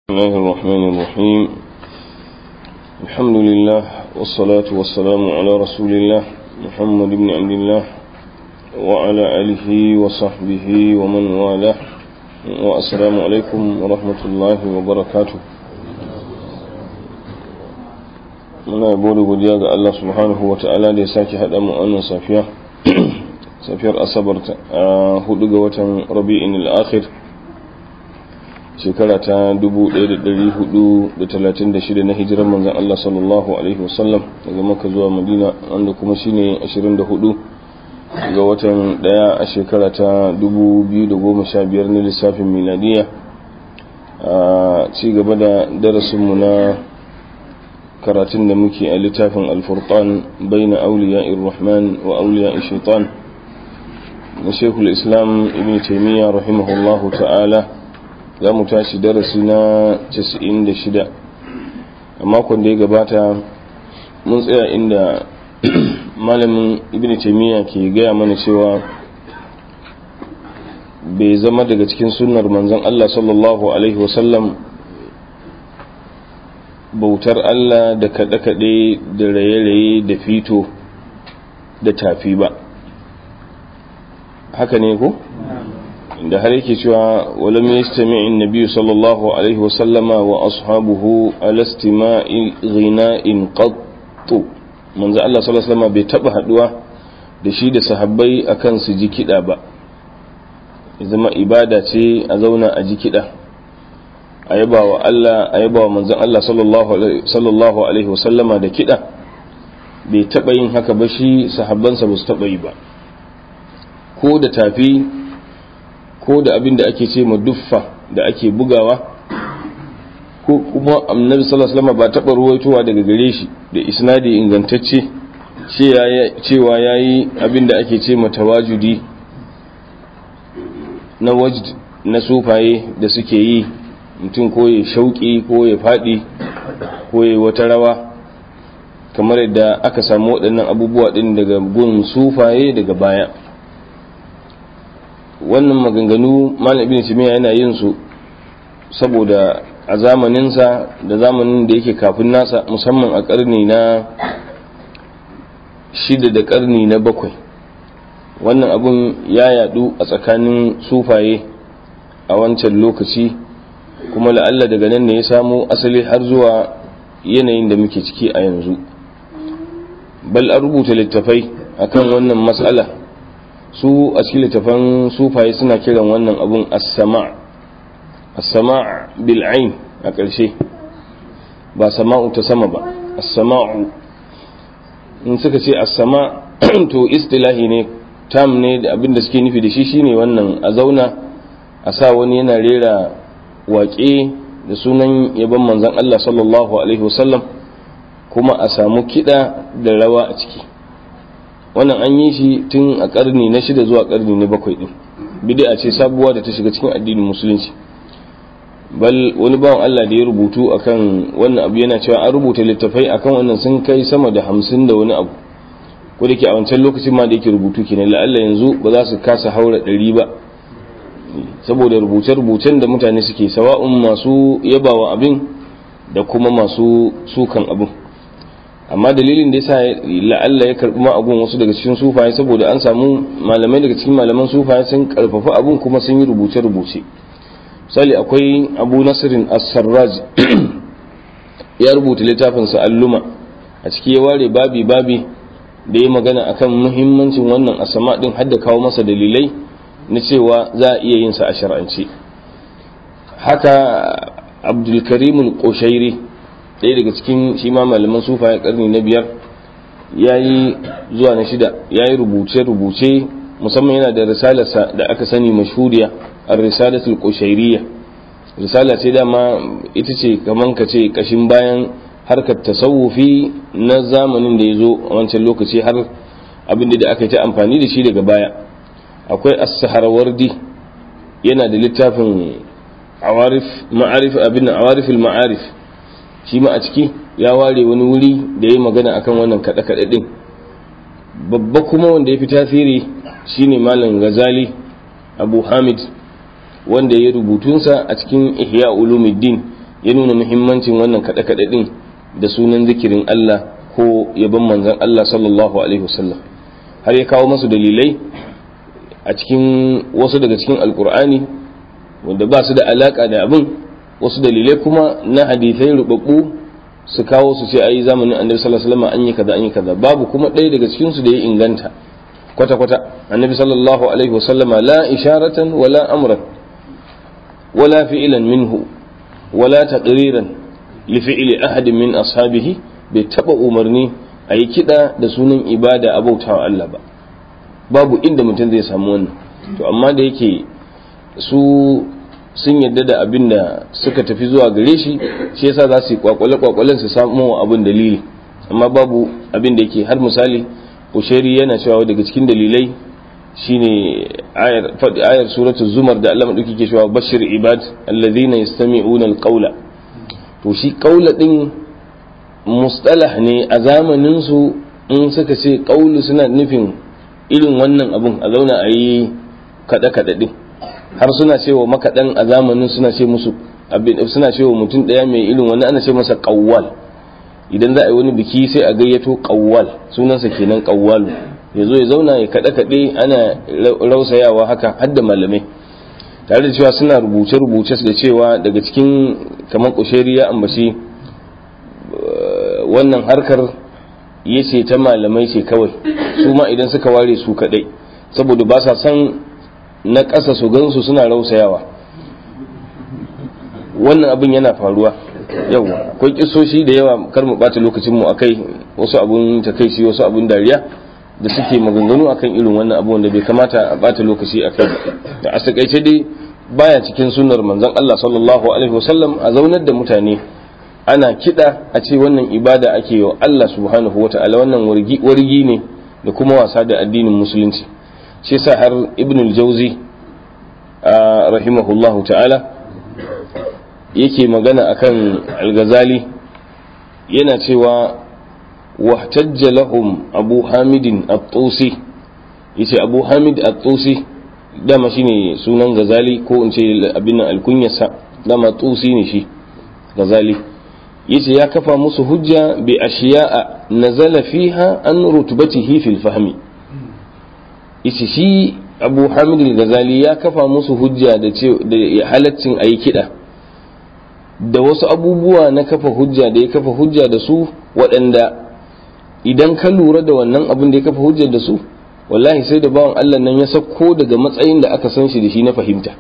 الله الرحمن الرحيم الحمد لله والصلاة والسلام على رسول الله محمد بن عبد الله وعلى آله وصحبه ومن والاه والسلام عليكم ورحمة الله وبركاته muna yabo da godiya ga Allah subhanahu wa ta'ala da ya sake haɗa mu wannan safiya safiyar asabar a hudu ga watan rabi'in al-akhir shekara ta 1436 na hijirar manzan Allah sallallahu alaihi wasallam daga maka zuwa madina wanda kuma shine 24 ga watan daya a shekara ta 2015 na lissafin miladiya a ci gaba da darasinmu na karatun da muke a littafin alfurqan baina auliya rahman wa auliya shaitan na shekul islam ibn taimiyya rahimahullahu ta'ala za mu tashi darasi na 96 a makon da ya gabata mun tsaya inda malamin ibn taimiyya ke gaya mana cewa bai zama daga cikin sunnar manzon Allah sallallahu alaihi wasallam bautar Allah da kaɗe-kaɗe da raye-raye da fito da tafi ba haka ne ko? da har yake cewa walam yastami annabi sallallahu alaihi wasallama wa ashabuhu ala istima'i ghina'in qattu manzo Allah sallallahu alaihi wasallama bai taba haduwa da shi da sahabbai akan su ji kida ba zama ibada ce a zauna a ji kida a yaba wa Allah a yaba wa manzon Allah sallallahu alaihi wasallama da kida bai taba yin haka ba shi sahabbansa ba su taba yi ba ko da tafi ko da abin da ake ce ma duffa da ake bugawa ko kuma annabi sallallahu alaihi wasallam ba taɓa ruwaitowa daga gare shi da isnadi ingantacce cewa yayi abin da ake ce ma tawajudi na wajd na sufaye da suke yi mutum ko ya shauki ko ya faɗi ko ya wata rawa kamar yadda aka samu waɗannan abubuwa ɗin daga gun sufaye daga baya wannan maganganu malam ibn timiya yana yin su saboda a zamaninsa da zamanin da yake kafin nasa musamman a karni na shida da karni na bakwai wannan abun ya yadu a tsakanin sufaye a wancan lokaci kuma la'alla daga nan ne ya samo asali har zuwa yanayin da muke ciki a yanzu bal an rubuta littafai akan wannan matsala su a cikin littafan sufaye suna kiran wannan abun as-sama' as-sama' bil ain a ƙarshe ba sama'u ta sama ba as-sama'u in suka ce as-sama' to istilahi ne tam ne da abin da suke nufi da shi shine wannan a zauna a sa wani yana rera waƙe da sunan yaban manzon Allah sallallahu alaihi wasallam kuma a samu kiɗa da rawa a ciki wannan an yi shi tun a karni na shida zuwa karni na bakwai din bid'a ce sabuwa da ta shiga cikin addinin musulunci bal wani bawan Allah da ya rubutu akan wannan abu yana cewa an rubuta littafai akan wannan sun kai sama da hamsin da wani abu ko da ke a wancan lokacin ma da yake rubutu kenan la'alla yanzu ba za su kasa haura ɗari ba saboda rubuce-rubucen da mutane suke sawa'un masu yabawa abin da kuma masu sukan abin amma dalilin da yasa la'alla ya karbi ma abun wasu daga cikin sufaye saboda an samu malamai daga cikin malaman sufaye sun karfafa abun kuma sun yi rubuce-rubuce misali akwai abu nasirin as-sarraj ya rubuta littafin sa alluma a ciki ya ware babi babi da ya magana akan muhimmancin wannan asama din hadda kawo masa dalilai na cewa za a iya yin sa a shar'ance haka abdul karim al-qushairi ɗaya daga cikin shi ma malaman sufa ya karni na biyar ya yi zuwa na shida ya yi rubuce-rubuce musamman yana da risalarsa da aka sani mashhuriya a risalatul kushairiya risala ce dama ita ce kaman ka ce kashin bayan harkar tasawufi na zamanin da ya zo a wancan lokaci har abin da aka yi ta amfani da shi daga baya akwai as-saharawardi yana da littafin awarif ma'arif abin awarif al-ma'arif shi ma a ciki ya ware wani wuri da ya magana akan wannan kaɗe-kaɗe ɗin babba kuma wanda ya fi tasiri shine malam gazali abu hamid wanda ya rubutunsa a cikin ihya ulumuddin ya nuna muhimmancin wannan kaɗe-kaɗe ɗin da sunan zikirin Allah ko yabon manzon Allah sallallahu alaihi wasallam har ya kawo masu dalilai a cikin wasu daga cikin alkur'ani wanda ba su da alaka da abin wasu dalilai kuma na hadithai rubabbu su kawo su ce ayi zamanin annabi sallallahu alaihi wasallam an yi kaza an yi kaza babu kuma ɗaya daga cikin su da ya inganta kwata kwata annabi sallallahu alaihi wasallama la isharatan wala amran wala fi'lan minhu wala taqriran li fi'li ahadin min ashabihi bai taba umarni a yi kiɗa da sunan ibada a bautawa Allah ba babu inda mutum zai samu wannan to amma da yake su sun yadda da abin da suka tafi zuwa gare shi shi yasa za su yi kwakwale kwakwalen su samu abin dalili amma babu abin da yake har misali usheri yana cewa daga cikin dalilai shine ayar ayar suratul zumar da Allah madauki ke cewa bashir ibad alladhina yastami'una alqawla to shi qawla din mustalah ne a zamanin su in suka ce qawlu suna nufin irin wannan abun a zauna a yi kaɗe-kaɗe ɗin har suna cewa makaɗan a zamanin suna ce musu suna cewa mutum ɗaya mai irin wani ana ce masa ƙawwal idan za a yi wani biki sai a gayyato ƙawwal sunansa kenan ƙawwalu ya zo ya zauna ya kaɗe-kaɗe ana rausayawa haka har da malamai tare da cewa suna rubuce-rubuce da cewa daga cikin kamar ƙusheri ya ambaci wannan harkar ya ce ta malamai ce kawai su ma idan suka ware su kadai saboda ba sa san na ƙasa su gansu suna rausayawa wannan abin yana faruwa yau akwai kisoshi da yawa kar mu bata lokacin mu akai wasu abun takaici wasu abun dariya da suke maganganu akan irin wannan abu wanda bai kamata a bata lokaci akai da a takaice dai baya cikin sunnar manzon Allah sallallahu alaihi wasallam a zaunar da mutane ana kiɗa a ce wannan ibada ake yi wa Allah subhanahu wata'ala wannan wargi ne da kuma wasa da addinin musulunci shi sa har ibn al-jauzi rahimahullahu ta'ala yake magana akan al-ghazali yana cewa wahtajja lahum abu hamidin at-tusi yace abu hamid at-tusi dama shine sunan ghazali ko in ce abin al-kunyasa dama tusi ne shi ghazali yace ya kafa musu hujja bi ashiya'a nazala fiha an rutbatihi fil fahmi yace shi Abu Hamid al-Ghazali ya kafa musu hujja da ce da halaccin ayi kida da wasu abubuwa na kafa hujja da ya kafa hujja da su waɗanda idan ka lura da wannan abin da ya kafa hujja da su wallahi sai da bawan Allah nan ya sauko daga matsayin da aka san shi da shi na fahimta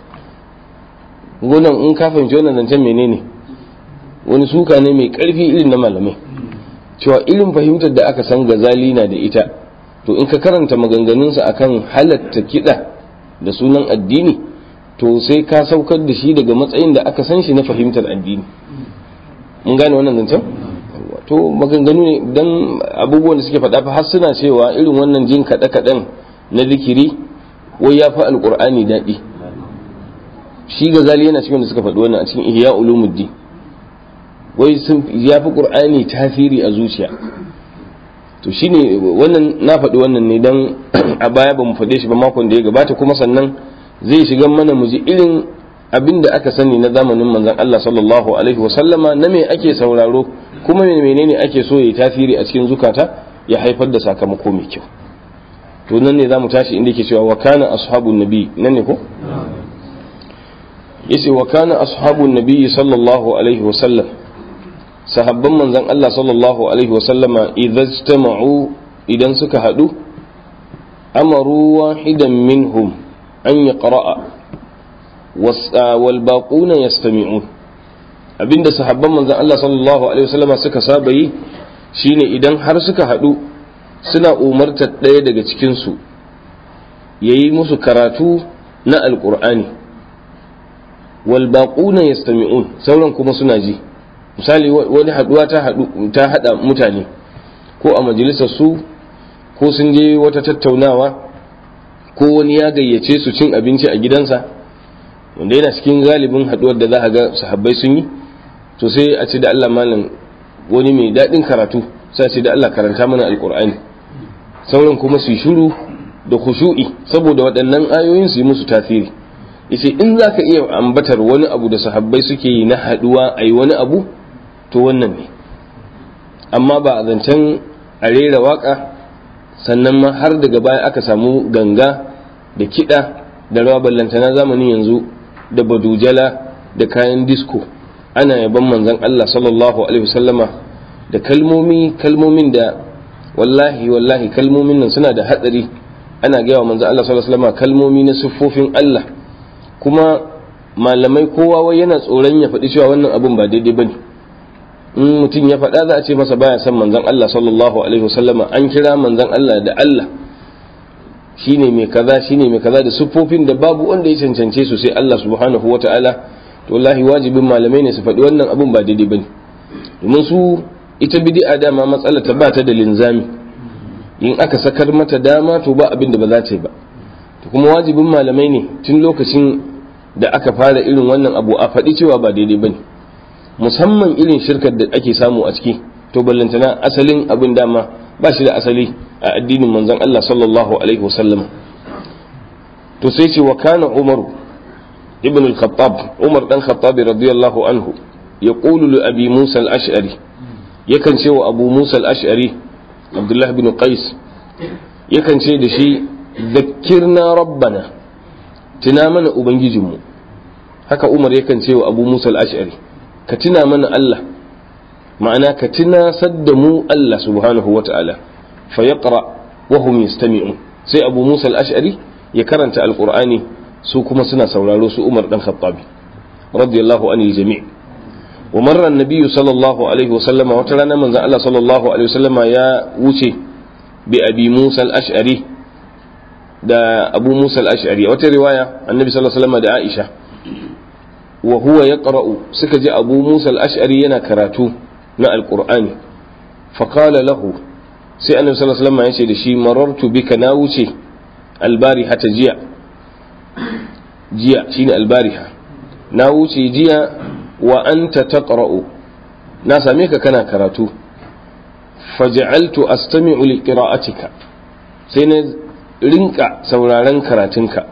gonan in ka fahimci wannan zancen menene wani suka ne mai karfi irin na malamai cewa irin fahimtar da aka san gazali na da ita to in ka karanta maganganunsa akan halatta kiɗa da sunan addini to sai ka saukar da shi daga matsayin da aka san shi na fahimtar addini mun gane wannan zancen to maganganu ne dan abubuwan da suke faɗa fa har suna cewa irin wannan jin kaɗe-kaɗen na zikiri wai ya fi alƙur'ani daɗi shi gazali yana cikin da suka faɗi wannan a cikin ihya ulumuddin wai sun ya fi ƙur'ani tasiri a zuciya to shine wannan na faɗi wannan ne dan a baya ba mu faɗe shi ba makon da ya gabata kuma sannan zai shiga mana mu ji irin abin da aka sani na zamanin manzon Allah sallallahu alaihi wasallama na me ake sauraro kuma menene ake so ya tasiri a cikin zukata ya haifar da sakamako mai kyau to nan ne zamu tashi inda yake cewa wa kana ashabun nabi nan ne ko yace wa kana ashabun nabi sallallahu alaihi wasallam sahabban manzon Allah sallallahu alaihi wasallama idza idan suka hadu amaru wahidan minhum an yaqra'a wal baquna yastami'un abinda sahabban manzon Allah sallallahu alaihi wasallama suka saba yi shine idan har suka hadu suna umartar ɗaya daga cikin su yayi musu karatu na alqur'ani wal baquna yastami'un sauran kuma suna ji misali wani haduwa ta hadu ta hada mutane ko a majalisar su ko sun je wata tattaunawa ko wani ya gayyace su cin abinci a gidansa wanda yana cikin galibin haduwar da za a ga sahabbai sun yi to sai a ce da Allah malam wani mai daɗin karatu sai a ce da Allah karanta mana alkur'ani sauran kuma su shiru da khushu'i saboda waɗannan ayoyin su yi musu tasiri yace in zaka iya ambatar wani abu da sahabbai suke yi na haduwa ayi wani abu to wannan ne amma ba a zancen a rera waka sannan ma har daga baya aka samu ganga da kiɗa da rawa ballantana zamanin yanzu da badujala da kayan disko ana yaban manzon Allah sallallahu alaihi wasallama da kalmomi kalmomin da wallahi wallahi kalmomin nan suna da hatsari ana gaya wa manzon Allah sallallahu alaihi wasallama kalmomi na siffofin Allah kuma malamai kowa wai yana tsoron ya faɗi cewa wannan abun ba daidai bane in mutum ya faɗa za a ce masa baya son manzon Allah sallallahu alaihi wasallama an kira manzon Allah da Allah shine mai kaza shine mai kaza da siffofin da babu wanda ya cancance su sai Allah subhanahu wataala to wallahi wajibin malamai ne su faɗi wannan abun ba daidai bane domin su ita bid'a dama matsala ta ba ta da linzami in aka sakar mata dama to ba abin da ba za ta yi ba to kuma wajibin malamai ne tun lokacin da aka fara irin wannan abu a faɗi cewa ba daidai bane musamman irin shirkar da ake samu a ciki to ballantana asalin abin dama ba shi da asali a addinin manzon Allah sallallahu alaihi wasallam to sai ce wa kana umaru ibn al-khattab umar dan khattab radiyallahu anhu yaqulu li abi musa al-ash'ari yakan ce wa abu musa al-ash'ari abdullah ibn qais yakan ce da shi zakkirna rabbana tuna mana ubangijinmu haka umar yakan ce wa abu musa al-ash'ari ka tuna mana Allah ma'ana ka tuna sadda mu Allah subhanahu wa ta'ala fa yaqra wa hum yastami'un sai abu musa al-ash'ari ya karanta alqur'ani su kuma suna sauraro su umar dan khattabi radiyallahu anil jami' wa marra an-nabiy sallallahu alaihi wa sallama wata rana manzon Allah sallallahu alaihi wa sallama ya wuce bi abi musa al-ash'ari da abu musa al-ash'ari wata riwaya annabi sallallahu alaihi wa sallama da aisha wa huwa yaqra'u suka ji abu musa al-ash'ari yana karatu na alqur'ani fa qala lahu sai annabi sallallahu alaihi wasallam ya ce da shi marartu bika na wuce albariha ta jiya jiya shine albariha na wuce jiya wa anta taqra'u na same ka kana karatu faj'altu astami'u li qira'atika sai na rinka sauraron karatunka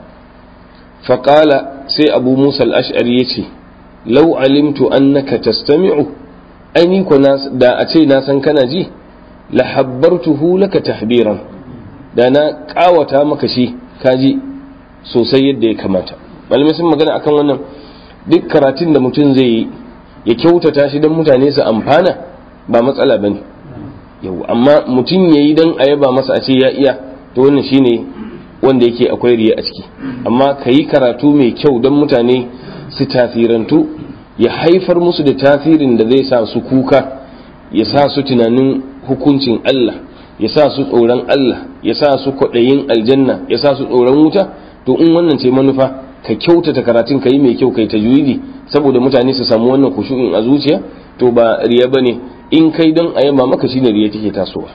faqala sai abu musa al-ash'ari yace law alimtu annaka tastami'u aini ko da a ce na san kana ji la habbartuhu laka tahbiran da na kawata maka shi kaji sosai yadda ya kamata malamai sun magana akan wannan duk karatun da mutum zai yi ya kyautata shi don mutane su amfana ba matsala ba ne yau amma mutum ya yi don a yaba masa a ce ya iya to wannan shine wanda yake akwai riya a ciki amma ka yi karatu mai kyau don mutane su tasirantu ya haifar musu da tasirin da zai sa su kuka ya sa su tunanin hukuncin Allah ya sa su tsoron Allah ya sa su kwaɗayin aljanna ya sa su tsoron wuta to in wannan ce manufa ka kyautata karatun ka yi mai kyau kai tajwidi saboda mutane su samu wannan kushu'in a zuciya to ba riya bane in kai don a yaba maka shine riya take tasowa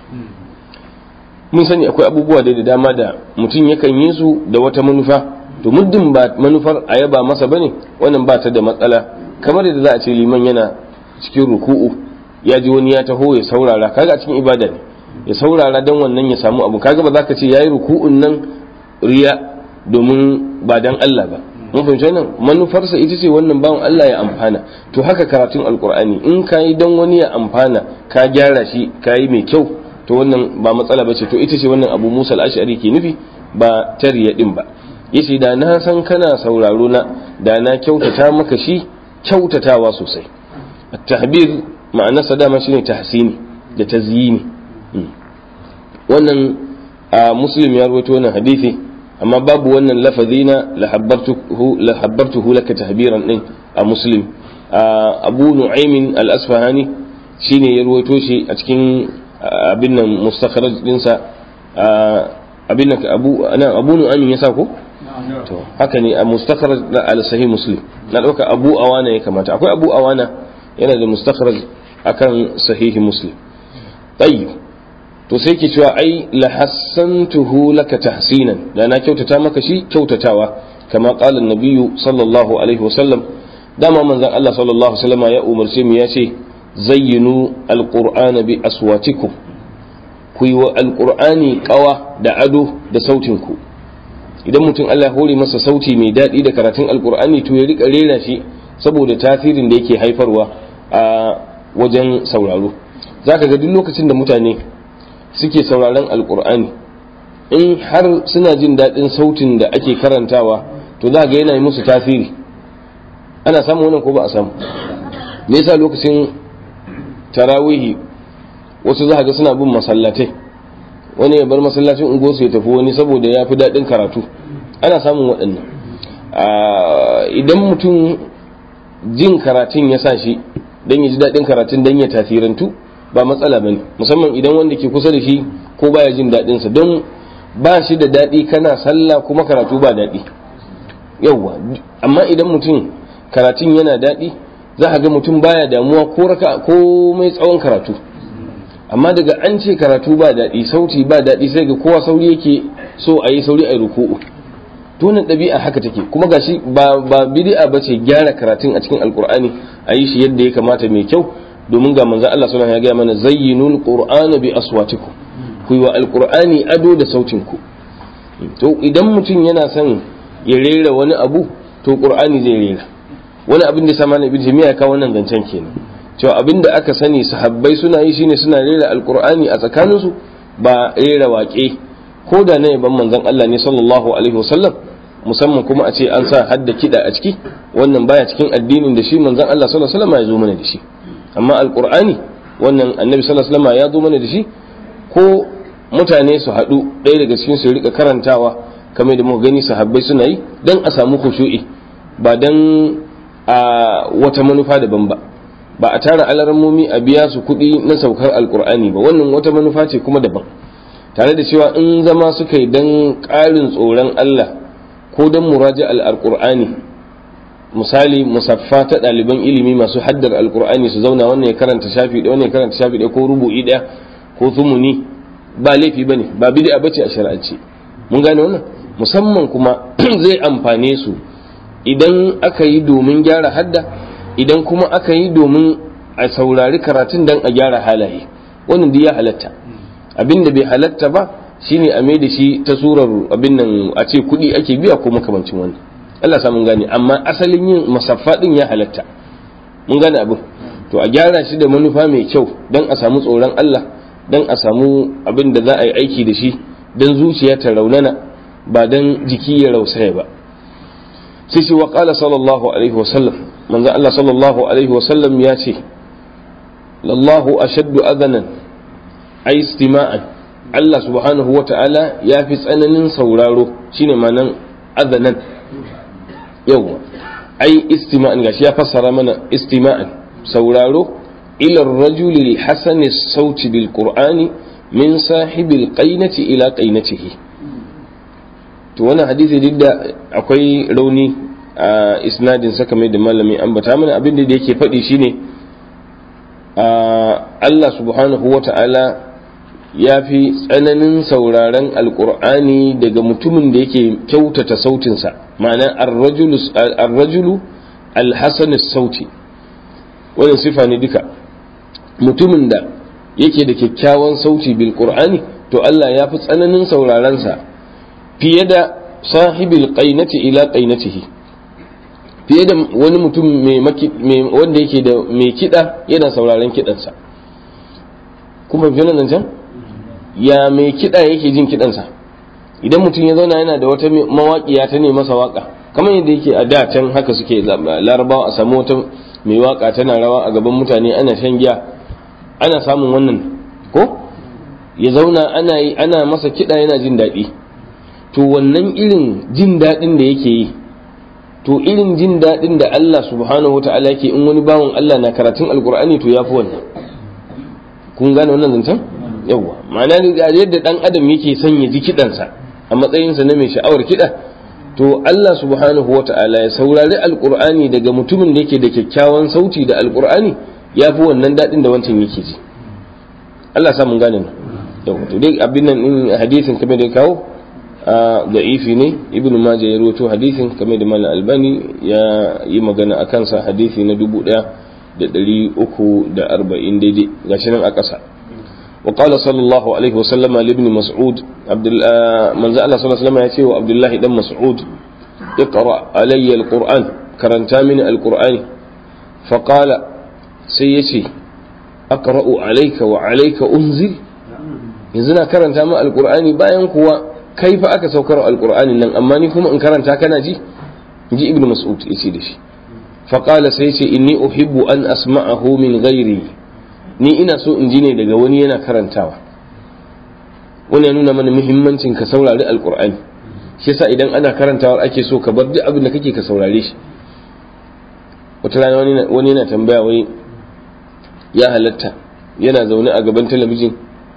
mun sani akwai abubuwa da da dama da mutum yakan yi su da wata manufa to muddin ba manufar a yaba masa bane wannan ba ta da matsala kamar yadda za a ce liman yana cikin ruku'u ya ji wani ya taho ya saurara kaga a cikin ibada ne ya saurara don wannan ya samu abu kaga ba za ka ce yayi ruku'un nan riya domin ba dan Allah ba mun fahimci wannan manufarsa ita ce wannan bawan Allah ya amfana to haka karatun alkur'ani in ka yi don wani ya amfana ka gyara shi ka yi mai kyau to wannan ba matsala ba ce to ita ce wannan abu musa al-ash'ari ke nufi ba tariya din ba yace da na san kana sauraro na da na kyautata maka shi kyautatawa sosai at-tahbir ma'anarsa dama shine tahsini da tazyini wannan a muslim ya rawaito wannan hadisi amma babu wannan lafazi na lahabbartuhu laka tahbiran din a muslim abu nu'aymin al-asfahani shine ya ruwaito shi a cikin abin nan mustakhraj dinsa abin nan abu ana abu nu'aymin yasa ko to haka ne a mustakhraj al-sahih muslim na dauka abu awana ya kamata akwai abu awana yana da mustakhraj akan sahih muslim tayyib to sai ke cewa ai la hassantuhu laka tahsinan da na kyautata maka shi kyautatawa kama qala an-nabiyyu sallallahu alaihi wasallam dama manzon Allah sallallahu alaihi wasallam ya umarce mu ya ce zayyinu alqur'ana bi aswatikum ku yi wa alqur'ani qawa da ado da sautin ku idan mutum Allah ya hore masa sauti mai daɗi da karatun alkur'ani to ya rika rera shi saboda tasirin da yake haifarwa a wajen sauraro zaka ga duk lokacin da mutane suke sauraron alkur'ani in har suna jin daɗin sautin da ake karantawa to za ga yana yi musu tasiri ana samu wannan ko ba a samu me yasa lokacin tarawihi wasu za ga suna bin masallatai wani ya bar masallacin ungosu ya tafi wani saboda ya fi daɗin karatu ana samun waɗannan idan mutum jin karatun ya sa shi don ya ji daɗin karatun don ya tasirantu ba matsala ba ne musamman idan wanda ke kusa da shi ko baya jin daɗinsa don ba shi da daɗi kana sallah kuma karatu ba daɗi yauwa amma idan mutum karatun yana daɗi za a ga mutum baya damuwa ko raka ko mai tsawon karatu amma daga an ce karatu ba daɗi sauti ba daɗi sai ga kowa sauri yake so a yi sauri a yi ruku'u tunan ɗabi'a haka take kuma gashi ba ba bid'a bace gyara karatun a cikin alkur'ani a yi shi yadda ya kamata mai kyau domin ga manzon Allah sallallahu alaihi ya gaya mana zayyinul qur'ana bi aswatikum ku yi wa alkur'ani ado da sautin ku to idan mutum yana son ya rera wani abu to qur'ani zai rera wani abin da sama na ibn jami'a ya kawo wannan zancen kenan cewa abin da aka sani sahabbai suna yi shine suna rera alkur'ani a tsakaninsu ba rera waƙe ko da na yaban manzon Allah ne sallallahu alaihi wasallam musamman kuma a ce an sa hadda kiɗa a ciki wannan baya cikin addinin da shi manzon Allah sallallahu alaihi wasallam ya zo mana da shi amma alkur'ani wannan annabi sallallahu alaihi wasallam ya zo mana da shi ko mutane su haɗu ɗaya daga cikin su rika karantawa kamar da muka gani sahabbai suna yi dan a samu khushu'i ba dan a wata manufa daban ba ba a tara alarmomi a biya su kuɗi na saukar alkur'ani ba wannan wata manufa ce kuma daban tare da cewa in zama suka yi don ƙarin tsoron Allah ko don muraja alkur'ani misali musaffa ta ɗaliban ilimi masu haddar alkur'ani su zauna wannan ya karanta shafi ɗaya wannan ya karanta shafi ɗaya ko rubu'i ɗaya ko zumuni ba laifi bane ba bid'a bace a shari'ance mun gane wannan musamman kuma zai amfane su idan aka yi domin gyara hadda idan kuma aka yi domin a saurari karatun dan a gyara halaye wannan duk ya halatta abin da bai halatta ba shine a mai da shi ta surar abin nan a ce kuɗi ake biya ko makamancin wannan Allah sa mun gane amma asalin yin musaffa din ya halatta mun gane abin to a gyara shi da manufa mai kyau dan a samu tsoron Allah dan a samu abin da za a yi aiki da shi dan zuciya ta raunana ba dan jiki ya rausaya ba sai shi wa qala sallallahu alaihi wasallam manzo Allah sallallahu alaihi wasallam ya ce lallahu ashaddu adhanan ay istima'an Allah subhanahu wa ta'ala ya fi tsananin sauraro shine manan adhanan yawa ai istima'an gashi ya fassara mana istima'an sauraro ila ar-rajuli al-hasani sauti bil qur'ani min sahibil qainati ila qainatihi to wannan hadisi duk da akwai rauni a isnadin saka mai da malami ambata mana abin da yake faɗi shine Allah subhanahu wa ta'ala ya fi tsananin sauraren alkur'ani daga mutumin da yake kyautata sautinsa ma'ana arrajulu alhassan sauti wannan sifa ne duka mutumin da yake da kyakkyawan sauti bil qur'ani to Allah ya fi tsananin saurarensa fiye da sahibil qainati ila qainatihi fiye da wani mutum wanda yake da mai kiɗa yana sauraren kiɗansa kuma fi nan can ya mai kiɗa yake jin kiɗansa idan mutum ya zauna yana da wata mawaƙiya ta ne masa waƙa kamar yadda yake a da can haka suke larabawa a samu wata mai waƙa tana rawa a gaban mutane ana shan giya ana samun wannan ko ya zauna ana yi ana masa kiɗa yana jin daɗi to wannan irin jin daɗin da yake yi to irin jin daɗin da Allah subhanahu wata'ala yake in wani bawan Allah na karatun alkur'ani to ya fi wannan kun gane wannan zancen yawwa ma'ana yadda ɗan adam yake son ya ji kiɗansa a matsayinsa na mai sha'awar kiɗa to Allah subhanahu wata'ala ya saurari alkur'ani daga mutumin da yake da kyakkyawan sauti da alkur'ani ya fi wannan daɗin da wancan yake ji Allah sa mun gane nan yawwa to dai abin nan in hadisin kamar da kawo da'ifi ne ibnu majah ya rawaito hadisin kamar da malam albani ya yi magana a kansa hadisi na dubu ɗaya da ɗari uku da arba'in daidai gashi nan a ƙasa وقال صلى الله عليه وسلم لابن مسعود عبد من زال صلى الله عليه وسلم يأتي وعبد الله بن مسعود اقرأ علي القرآن كرنتا من القرآن فقال سيتي أقرأ عليك وعليك أنزل يزنا كرنتا من القرآن باين كوا كيف أكا سوكر القرآن لن أماني كما إن كرنتا كان جي جي ابن مسعود يسيدش فقال سيتي إني أحب أن أسمعه من غيري ni ina so in ji ne daga wani yana karantawa wani ya nuna mana muhimmancin ka saurari alkur'ani shi yasa idan ana karantawar ake so ka bar duk abin da kake ka saurare shi wata rana wani yana tambaya wai ya halatta yana zaune a gaban talabijin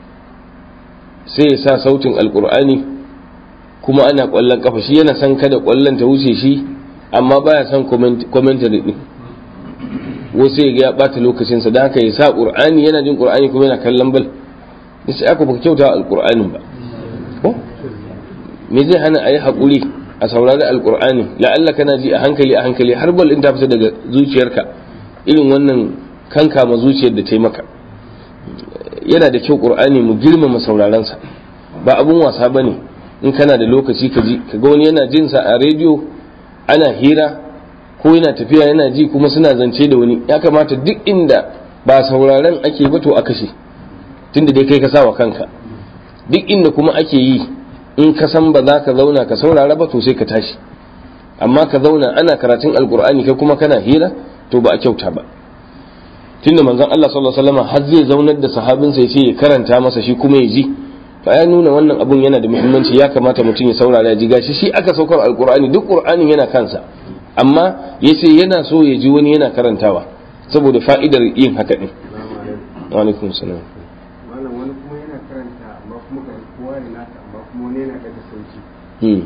sai ya sa sautin alkur'ani kuma ana kwallon kafa shi yana son kada kwallon ta wuce shi amma baya son commentary din wasu ya ga ya bata lokacinsa da haka ya sa qur'ani yana jin qur'ani kuma yana kallon bal sai aka baka kyauta alqur'anin ba ko me zai hana ayi hakuri a saurari alqur'ani la'alla kana ji a hankali a hankali har bal in ta fita daga zuciyarka irin wannan kanka ma zuciyar da ta yi maka yana da kyau qur'ani mu girmama sauraron sa ba abun wasa bane in kana da lokaci ka ji ka ga wani yana jin sa a rediyo ana hira ko yana tafiya yana ji kuma suna zance da wani ya kamata duk inda ba sauraren ake ba to a kashe tunda dai kai ka sa wa kanka duk inda kuma ake yi in ka san ba za ka zauna ka saurara ba to sai ka tashi amma ka zauna ana karatun alkur'ani kai kuma kana hira to ba a kyauta ba tunda manzon Allah sallallahu alaihi wasallam har zai zaunar da sahabinsa ya ce ya karanta masa shi kuma ya ji to ya nuna wannan abun yana da muhimmanci ya kamata mutum ya saurara ya ji gashi shi aka saukar alkur'ani duk qur'anin yana kansa amma ya ce yana so ya ji wani yana karantawa saboda fa'idar yin haka ɗin. Walaikun salam. Malam wani kuma yana karanta amma kuma ga kowa ya nasa amma kuma wani yana daga sauki.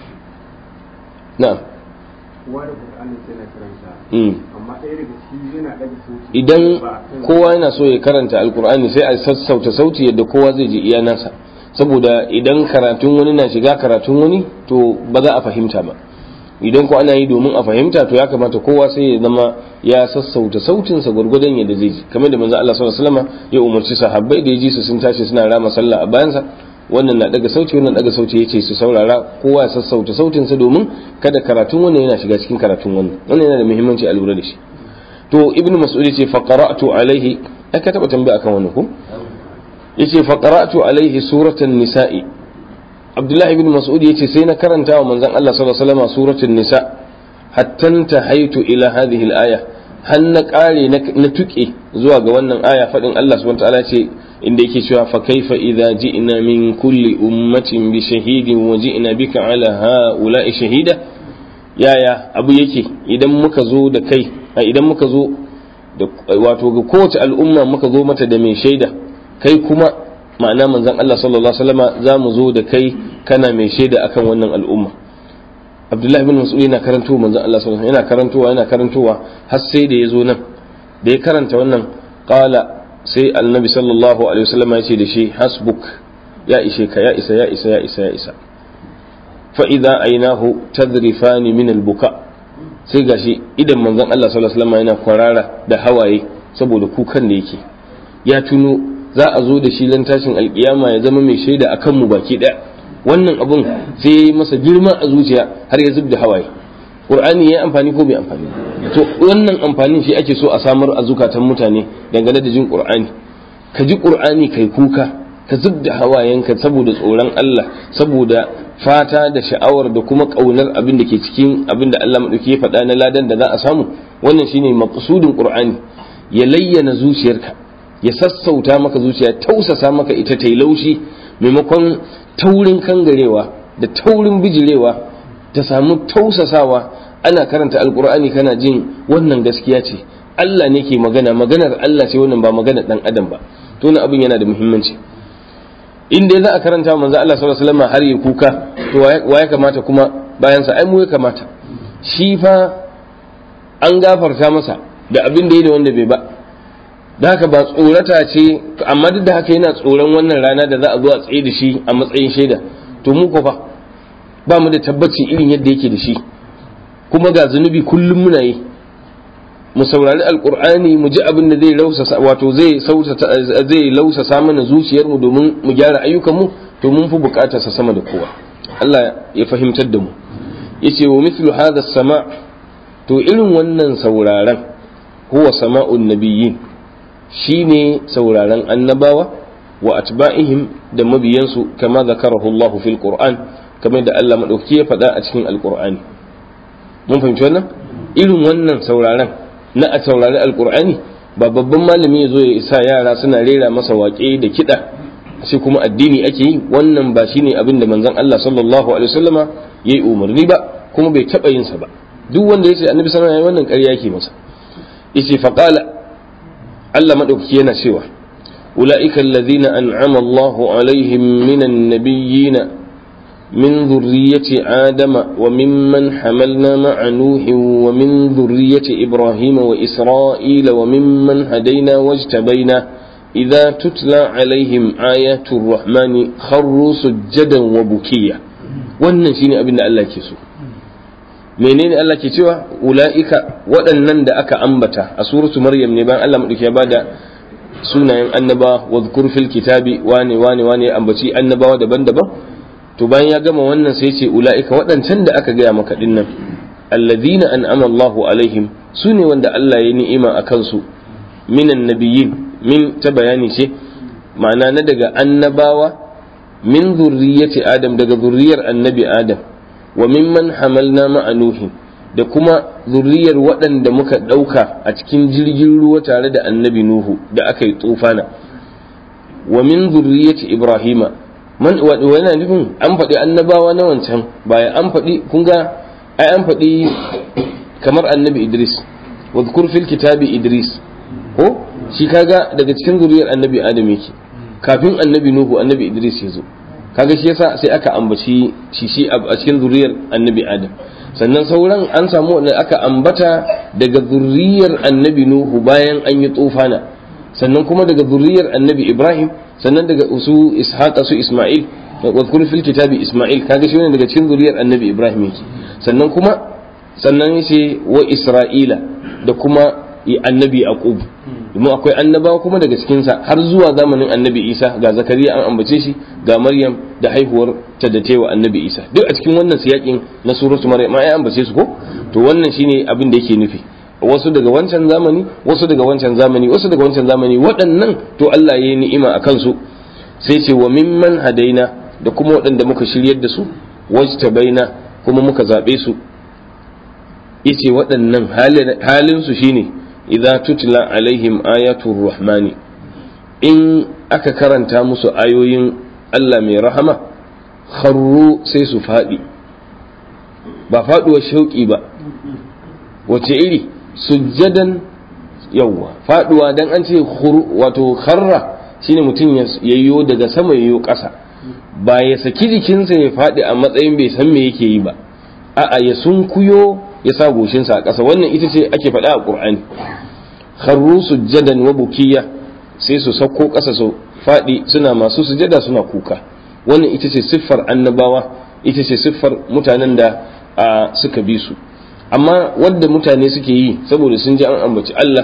Na. Kowa da Qur'ani sai yana karanta. Hmm. Amma ɗaya daga ciki yana daga sauki. Idan Ba a kan- kowa yana so ya karanta alkur'ani sai a sassauta sauti yadda kowa zai ji iya nasa. Saboda idan karatun wani na shiga karatun wani to ba za a fahimta ba. idan ko ana yi domin a fahimta to ya kamata kowa sai ya zama ya sassauta sautinsa gwargwadon yadda zai ji kamar da manzo Allah sallallahu alaihi wasallam ya umarci sahabbai da ya ji su sun tashi suna rama sallah a bayansa wannan na daga sauti wannan daga sauti yace su saurara kowa ya sassauta sautinsa domin kada karatun wannan yana shiga cikin karatun wannan wannan yana da muhimmanci a lura da shi to ibnu mas'ud yace fa qara'tu alaihi ai ka taba tambaya akan wannan ko yace fa qara'tu alaihi suratan nisa'i abdullahi bin mas'ud yace sai na karanta wa manzon Allah sallallahu alaihi wasallam suratul nisa hatta tahaitu ila hadhihi al-aya har na kare na tuke zuwa ga wannan aya fadin Allah subhanahu wa ta'ala ce inda yake cewa fa kaifa idza ji'na min kulli ummatin bi shahidin wa ji'na bika ala ha'ula'i shahida yaya abu yake idan muka zo da kai idan muka zo da wato ga kowace al'umma muka zo mata da mai shaida kai kuma ma'ana manzon Allah sallallahu alaihi wasallama za mu zo da kai kana mai shaida akan wannan al'umma Abdullahi bin Mas'ud yana karanto manzon Allah sallallahu alaihi yana karantowa yana karantowa har sai da ya zo nan da ya karanta wannan qala sai annabi sallallahu alaihi wasallama ya ce da shi hasbuk ya ishe ka ya isa ya isa ya isa ya isa fa idza ainahu tadrifani min al-buka sai gashi idan manzon Allah sallallahu alaihi wasallama yana kwarara da hawaye saboda kukan da yake ya tuno za a zo da shi lan tashin alkiyama ya zama mai shaida akan mu baki daya wannan abun sai ya yi masa girma a zuciya har ya zub da hawaye qur'ani ya amfani ko bai amfani to wannan amfanin shi ake so a samar a zukatan mutane dangane da jin qur'ani ka ji qur'ani kai kuka ka zub da hawayenka saboda tsoron Allah saboda fata da sha'awar da kuma kaunar abin da ke cikin abin da Allah madauki ya faɗa na ladan da za a samu wannan shine maqsudin qur'ani ya layyana zuciyarka ya sassauta maka zuciya tausasa maka ita ta yi laushi maimakon taurin kangarewa da taurin bijirewa ta samu tausasawa ana karanta alkur'ani kana jin wannan gaskiya ce Allah ne ke magana maganar Allah ce wannan ba maganar dan adam ba to na abin yana da muhimmanci in dai za a karanta manzo Allah sallallahu alaihi wasallam har ya kuka to wa ya kamata kuma bayan sa ai mu ya kamata shi fa an gafarta masa da abin da ya da wanda bai ba da haka ba tsorata ce amma duk da haka yana tsoron wannan rana da za a zo a tsaye da shi a matsayin shaida to mu ko fa ba mu da tabbaci irin yadda yake da shi kuma ga zunubi kullum muna yi mu saurari alkur'ani mu ji abin da zai lausasa wato zai zai lausasa mana zuciyarmu domin mu gyara ayyukanmu to mun fi bukatar sa sama da kowa Allah ya fahimtar da mu yace wa mithlu hadha sama to irin wannan sauraron huwa sama'un nabiyyin shine sauraron annabawa wa atba'ihim da mabiyansu kama zakarahu Allah fil Qur'an kamar da Allah madauki ya faɗa a cikin alqur'ani mun fahimci wannan irin wannan sauraron na a saurari alqur'ani ba babban malami ya zo ya isa yara suna rera masa waƙe da kiɗa sai kuma addini ake yi wannan ba shine abin da manzon Allah sallallahu alaihi wasallama yayi umarni ba kuma bai taɓa yin sa ba duk wanda yace annabi sallallahu alaihi wannan ƙarya yake masa yace faqala Allah madaukaki yana cewa ulaika alladhina an'ama Allahu alaihim minan nabiyyin من ذرية آدم وممن حملنا مع نوح ومن ذرية إبراهيم وإسرائيل وممن هدينا واجتبينا إذا تتلى عليهم آيات الرحمن خروا سجدا وبكيا wannan shine abin da Allah ke so menene Allah ke cewa ula'ika waɗannan da aka ambata a suratu maryam ne bayan Allah madauki ya bada sunayen annaba wa fil kitabi wane wane wane ambaci annabawa daban-daban to bayan ya gama wannan sai ce ula'ika waɗancan da aka gaya maka dinnan alladhina an'ama Allahu alaihim su ne wanda Allah ya ni'ima a kansu minan nabiyyin min ta bayani ce ma'ana na daga annabawa min zurriyyati adam daga zurriyar annabi adam wa mimman hamalna ma'a nuhin da kuma zurriyar waɗanda muka ɗauka a cikin jirgin ruwa tare da annabi nuhu da aka yi tsufana wa min zurriyyati ibrahima man yana nufin an faɗi annabawa na wancan baya an faɗi kun ga ai an faɗi kamar annabi idris wa fil kitabi idris ko shi kaga daga cikin zuriyar annabi adam yake kafin annabi nuhu annabi idris ya zo kaga shi yasa sai aka ambaci shi shi a cikin zuriyar annabi adam sannan sauran an samu wanda aka ambata daga zuriyar annabi nuhu bayan an yi tsofana sannan kuma daga zuriyar annabi ibrahim sannan daga su ishaqa su isma'il wa fil kitabi isma'il kaga shi ne daga cikin zuriyar annabi ibrahim yake sannan kuma sannan yace wa isra'ila da kuma annabi yaqub domin akwai annabawa kuma daga cikinsa har zuwa zamanin annabi isa ga zakariya an ambace shi ga maryam da haihuwar ta da tewa annabi isa duk a cikin wannan siyakin na suratu maryam ai ambace su ko to wannan shine abin da yake nufi wasu daga wancan zamani wasu daga wancan zamani wasu daga wancan zamani waɗannan to Allah ya yi ni'ima a kansu sai ce wa mimman hadaina da kuma waɗanda muka shiryar da su wajtabaina kuma muka zaɓe su yace waɗannan halin su shine idza tutla alaihim ayatul rahmani in aka karanta musu ayoyin Allah mai rahama kharru sai su faɗi ba faɗuwar shauƙi ba wace iri sujjadan yawwa faɗuwa dan an ce wato kharra shine mutum ya yiwo daga sama yiwo ƙasa ba ya saki jikinsa ya faɗi a matsayin bai san me yake yi ba a'a ya sunkuyo ya sa goshinsa a ƙasa wannan ita ce ake faɗa a ƙur'ani kharru sujjadan wa bukiya sai su sauko ƙasa su faɗi suna masu sujada suna kuka wannan ita ce siffar annabawa ita ce siffar mutanen da suka bi su amma wanda mutane suke yi saboda sun ji an ambaci Allah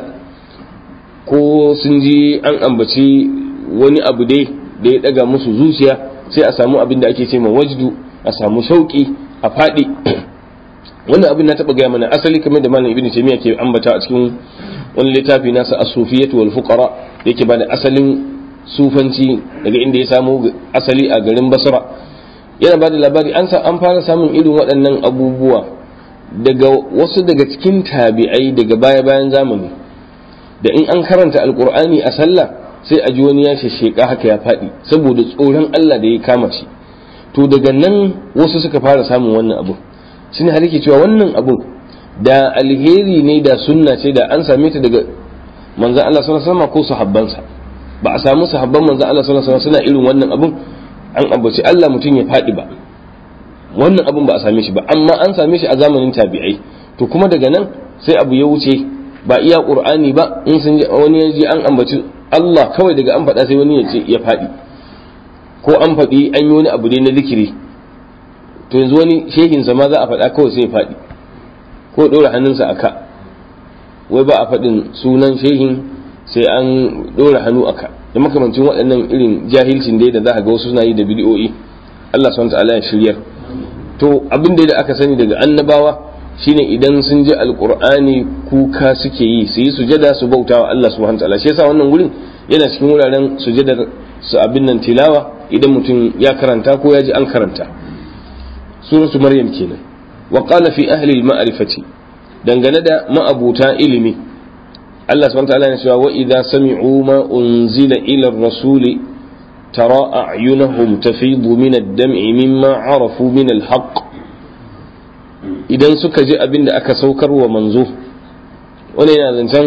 ko sun ji an ambaci wani abu dai da ya ɗaga musu zuciya sai a samu abin da ake ce ma wajdu a samu shauƙi a faɗi wannan abin na taɓa gaya mana asali kamar da malam ibn taymiya ke ambata a cikin wani littafi nasa as-sufiyatu wal fuqara yake bada asalin sufanci daga inda ya samu asali a garin basra yana bada labari an sa an fara samun irin waɗannan abubuwa daga wasu daga cikin tabi'ai daga baya bayan zamani da in an karanta alqur'ani a sallah sai a ji wani ya shesheka haka ya faɗi saboda tsoron Allah da ya kama shi to daga nan wasu suka fara samun wannan abu shine har yake cewa wannan abu da alheri ne da sunna ce da an same ta daga manzan Allah sallallahu alaihi wasallam ko sahabbansa ba a samu sahabban manzan Allah sallallahu alaihi wasallam suna irin wannan abun an ambaci Allah mutum ya faɗi ba wannan abun ba a same shi ba amma an same shi a zamanin tabi'ai to kuma daga nan sai abu ya wuce ba iya qur'ani ba in sun ji wani ya ji an ambaci Allah kawai daga an faɗa sai wani ya ce ya faɗi ko an faɗi an yi wani abu ne na zikiri to yanzu wani shehin ma za a faɗa kawai sai ya faɗi ko ɗora hannunsa a ka wai ba a faɗin sunan shehin sai an ɗora hannu aka da makamancin waɗannan irin jahilcin dai da za a ga wasu suna yi da bidiyoyi Allah subhanahu ta'ala ya shiryar to abin da aka sani daga annabawa shine idan sun ji alqur'ani kuka suke yi su yi sujada su bauta wa Allah subhanahu ta'ala shi yasa wannan gurin yana cikin wuraren sujadar su abin nan tilawa idan mutum ya karanta ko ya ji an karanta suratu maryam kenan wa qala fi ahli al-ma'rifati dangane da ma'abuta ilimi Allah subhanahu ta'ala ya cewa wa idza sami'u ma unzila ila ar-rasuli tara a'yunahum tafidu min ad-dam'i mimma 'arafu min al-haqq idan suka ji abin da aka saukar wa manzo wani yana zancen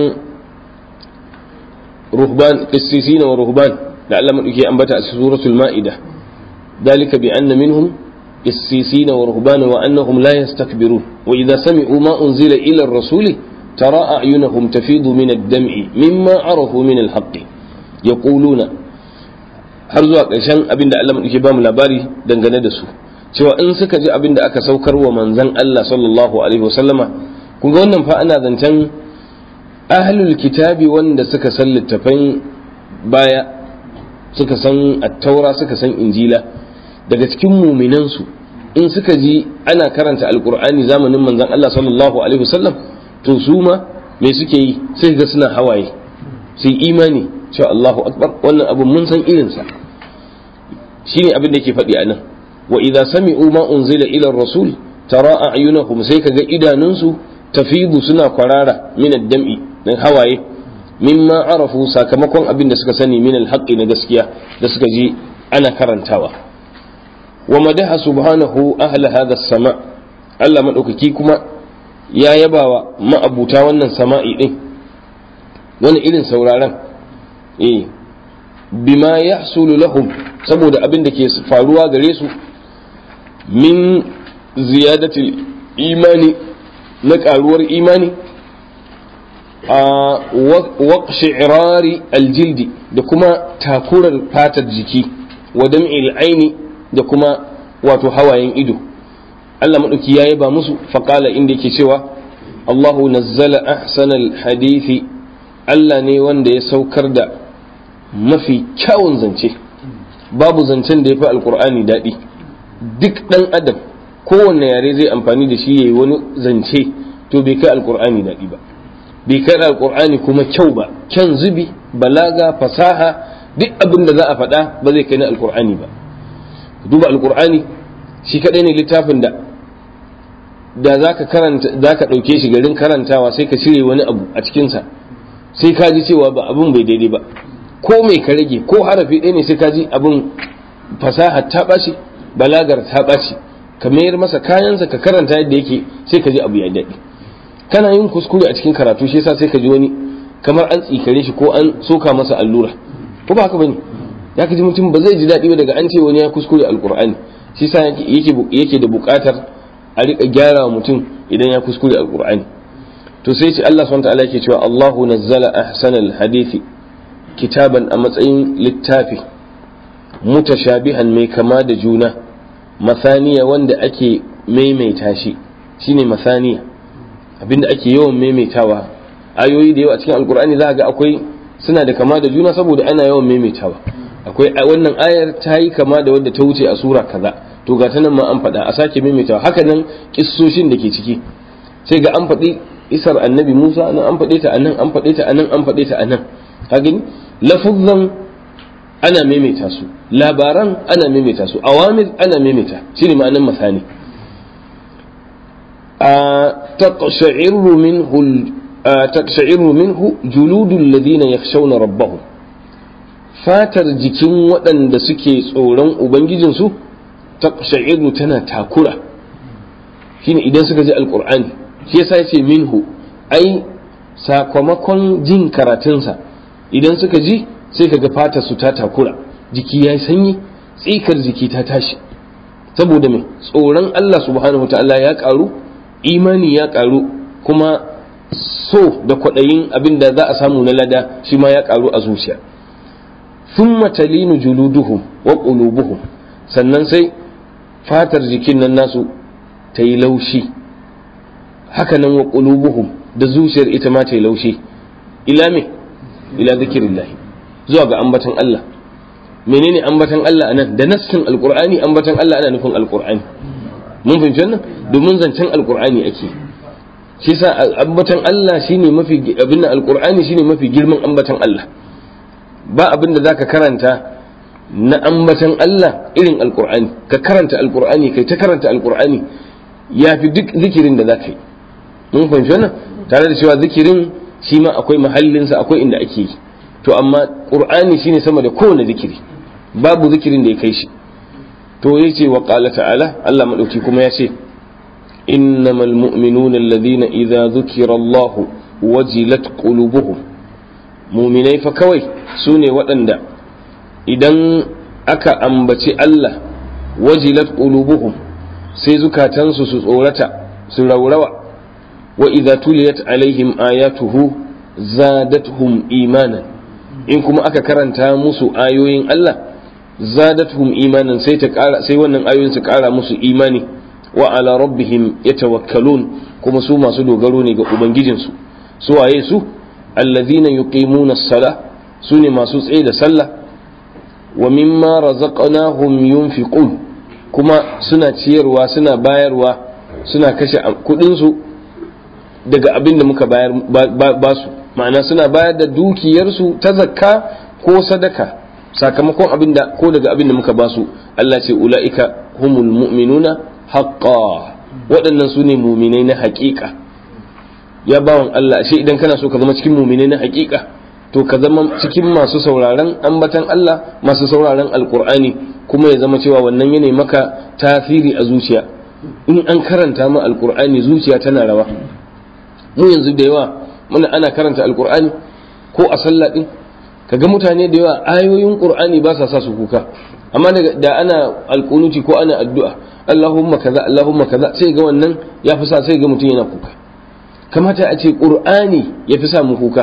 ruhban qissisina wa ruhban da Allah madauki ambata a suratul ma'ida dalika bi anna minhum qissisina wa ruhban wa annahum la yastakbirun wa idza sami'u ma unzila ila ar-rasuli ترى أعينهم تفيض من الدمع مما عرفوا من الحق يقولون har zuwa ƙarshen abin da Allah maɗauki ba mu labari dangane da su cewa in suka ji abin da aka saukar wa manzan Allah sallallahu alaihi wasallama kun ga wannan fa ana zancen ahlul kitabi wanda suka san littafan baya suka san attaura suka san injila daga cikin muminansu in suka ji ana karanta alkur'ani zamanin manzan Allah sallallahu alaihi wasallam to su ma me suke yi sai ga suna hawaye sai imani cewa Allahu akbar wannan abu mun san irinsa shine abin da yake faɗi a nan wa idza sami'u ma unzila ila rasul tara a'yunahum sai kaga idanunsu tafidu suna kwarara min ad-dam'i dan hawaye mimma arafu sakamakon abin da suka sani min al-haqqi na gaskiya da suka ji ana karantawa wa madaha subhanahu ahla hadha as-sama Allah madaukaki kuma ya yabawa ma'abuta wannan sama'i din wani irin sauraron eh bima yahsulu lahum saboda abin da ke faruwa gare su min ziyadatil imani na karuwar imani a waqshi'rari aljildi da kuma takurar fatar jiki wa dam'il aini da kuma wato hawayen ido Allah maɗauki ya yaba musu faƙala inda yake cewa Allahu nazzala ahsanal hadithi Allah ne wanda ya saukar da mafi kyawun zance babu zancen da ya fi alkur'ani daɗi duk ɗan adam kowanne yare zai amfani da shi ya yi wani zance to bai kai alkur'ani daɗi ba bai kai alkur'ani kuma kyau ba kyan zubi balaga fasaha duk abin da za a faɗa ba zai kai na alkur'ani ba duba alkur'ani shi kaɗai ne littafin da da za ka karanta za ka ɗauke shi garin karantawa sai ka cire wani abu a cikinsa sai ka ji cewa ba abin bai daidai ba ko mai ka rage ko harafi ɗaya ne sai ka ji abin fasaha ta ɓaci balagar ta ɓaci ka mayar masa kayansa ka karanta yadda yake sai ka ji abu ya daɗi kana yin kuskure a cikin karatu shi yasa sai ka ji wani kamar an tsikare shi ko an soka masa allura ko ba haka bane ya ka ji mutum ba zai ji daɗi ba daga an ce wani ya kuskure alkur'ani shi yasa yake da buƙatar a riƙa gyara wa mutum idan ya kuskure alkur'ani to sai ce Allah subhanahu wa ta'ala yake cewa Allahu nazzala ahsanal hadithi kitaban a matsayin littafi mutashabihan mai kama da juna masaniya wanda ake maimaita shi shine masaniya abinda ake yawan maimaitawa ayoyi da yawa a cikin alkur'ani za ga akwai suna da kama da juna saboda ana yawan maimaitawa akwai wannan ayar ta yi kama da wadda ta wuce a sura kaza to ga ta nan ma an faɗa a sake maimaitawa haka nan kissoshin da ke ciki sai ga an faɗi isar annabi musa nan an faɗe ta anan an faɗe ta anan an faɗe ta anan ka gani lafuzzan ana maimaita su labaran ana maimaita su awamir ana maimaita shine ma'anan masani a taqsha'iru minhu taqsha'iru minhu juludul ladina yakhshawna rabbahum fatar jikin waɗanda suke tsoron ubangijinsu taqsha'iru tana takura shine idan suka ji alqur'ani shi yasa yace minhu ai sakamakon jin karatunsa idan suka ji sai kaga fatar su ta takura jiki ya sanyi tsikar jiki ta tashi saboda mai tsoron Allah subhanahu wa ta'ala ya karu imani ya karu kuma so da kwaɗayin abin da za a samu na lada shi ma ya karu a zuciya thumma talinu juluduhum wa qulubuhum sannan sai fatar jikin nan nasu ta yi laushi hakanan wa qulubuhum da zuciyar ita ma ta yi laushi ila me ila zikirillahi zuwa ga ambatan Allah menene ambatan Allah anan da nassin alqur'ani ambatan Allah ana nufin alqur'ani mun fahimci wannan domin zancen alqur'ani ake shi yasa ambatan Allah shine mafi abin nan alqur'ani shine mafi girman ambatan Allah ba abin da zaka karanta na ambatan Allah irin alqur'ani ka karanta alqur'ani kai ta karanta alqur'ani yafi duk zikirin da zaka yi mun fahimci wannan tare da cewa zikirin shi ma akwai mahallinsa akwai inda ake yi to amma qur'ani shine sama da kowane zikiri babu zikirin da ya kai shi to yace wa qala ta'ala Allah madauki kuma ya ce innamal mu'minuna alladhina idza dhukira Allah wajilat qulubuhum mu'minai fa kawai sune waɗanda idan aka ambaci Allah wajilat qulubuhum sai zukatansu su tsorata su raurawa wa idza tuliyat alaihim ayatuhu zadatuhum imanan in kuma aka karanta musu ayoyin Allah zadatuhum imanan sai ta kara sai wannan ayoyin su kara musu imani wa ala rabbihim yatawakkalun kuma su masu dogaro ne ga ubangijinsu su waye su allazina yuqimuna as-sala su ne masu tsaye da sallah wa mimma razaqnahum yunfiqun kuma suna ciyarwa suna bayarwa suna kashe kudin su daga abin da muka bayar ba su ma'ana suna bayar da dukiyarsu ta zakka ko sadaka sakamakon abin da ko daga abin da muka ba su Allah ce ula'ika humul mu'minuna haqqa waɗannan su ne muminai na haƙiƙa ya bawan Allah ashe idan kana so ka zama cikin muminai na haƙiƙa to ka zama cikin masu sauraron ambatan Allah masu sauraron alƙur'ani kuma ya zama cewa wannan yana maka tasiri a zuciya in an karanta ma alƙur'ani zuciya tana rawa mu yanzu da yawa muna ana karanta alkur'ani ko a sallah din kaga mutane da yawa ayoyin qur'ani ba sa sa su kuka amma da ana alkunuti ko ana addu'a Allahumma kaza Allahumma kaza sai ga wannan ya fi sa sai ga mutum yana kuka kamata a ce qur'ani ya fi sa mu kuka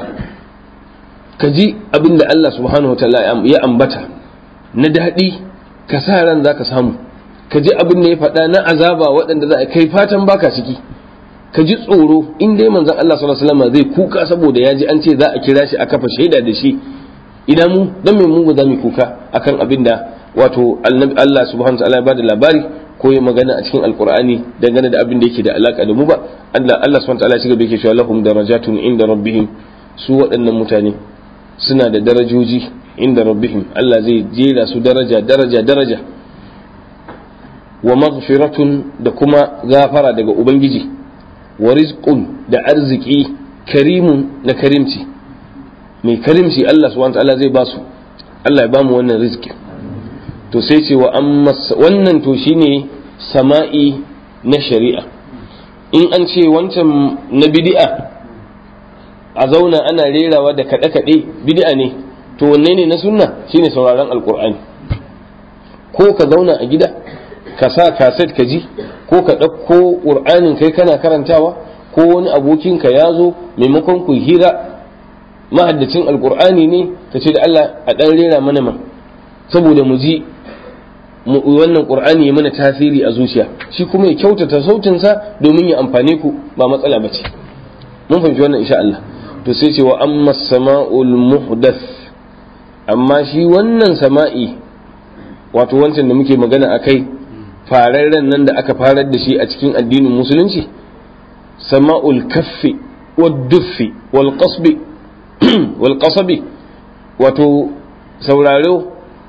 ka ji abin da Allah subhanahu wa ta'ala ya ambata na daɗi ka sa ran za ka samu ka ji abin da ya faɗa na azaba waɗanda za a kai fatan baka ciki ka ji tsoro in dai manzon Allah sallallahu alaihi wasallam zai kuka saboda ya ji an ce za a kira shi a kafa shaida da shi idan mu dan me mu ba za mu kuka akan abin da wato Allah subhanahu wataala ya bada labari ko ya magana a cikin alqur'ani dangane da abin da yake da alaka da mu ba Allah Allah subhanahu wataala ya shiga yake cewa lahum darajatun inda rabbihim su waɗannan mutane suna da darajoji inda rabbihim Allah zai jera su daraja daraja daraja wa maghfiratun da kuma gafara daga ubangiji wa rizqun da arziki karimun na karimci mai karimci Allah subhanahu ta'ala zai basu Allah ya bamu wannan rizki to sai ce wa amma wannan to shine sama'i na shari'a in an ce wancan na bid'a a zauna ana rerawa da kaɗe-kaɗe bid'a ne to wanne ne na sunna shine sauraron alkur'ani ko ka zauna a gida ka sa kaset ka ji ko ka ɗauko ƙur'anin kai kana karantawa ko wani abokinka ya zo maimakon ku hira mahaddacin alƙur'ani ne ka ce da Allah a ɗan rera mana man saboda mu ji wannan ƙur'ani ya mana tasiri a zuciya shi kuma ya kyautata sautinsa domin ya amfane ku ba matsala ba ce mun fahimci wannan insha Allah to sai ce wa amma sama'ul muhdath amma shi wannan sama'i wato wancan da muke magana a kai fararren nan da aka farar da shi a cikin addinin musulunci sama'ul kaffi wal duffi wal qasbi wal qasabi wato sauraro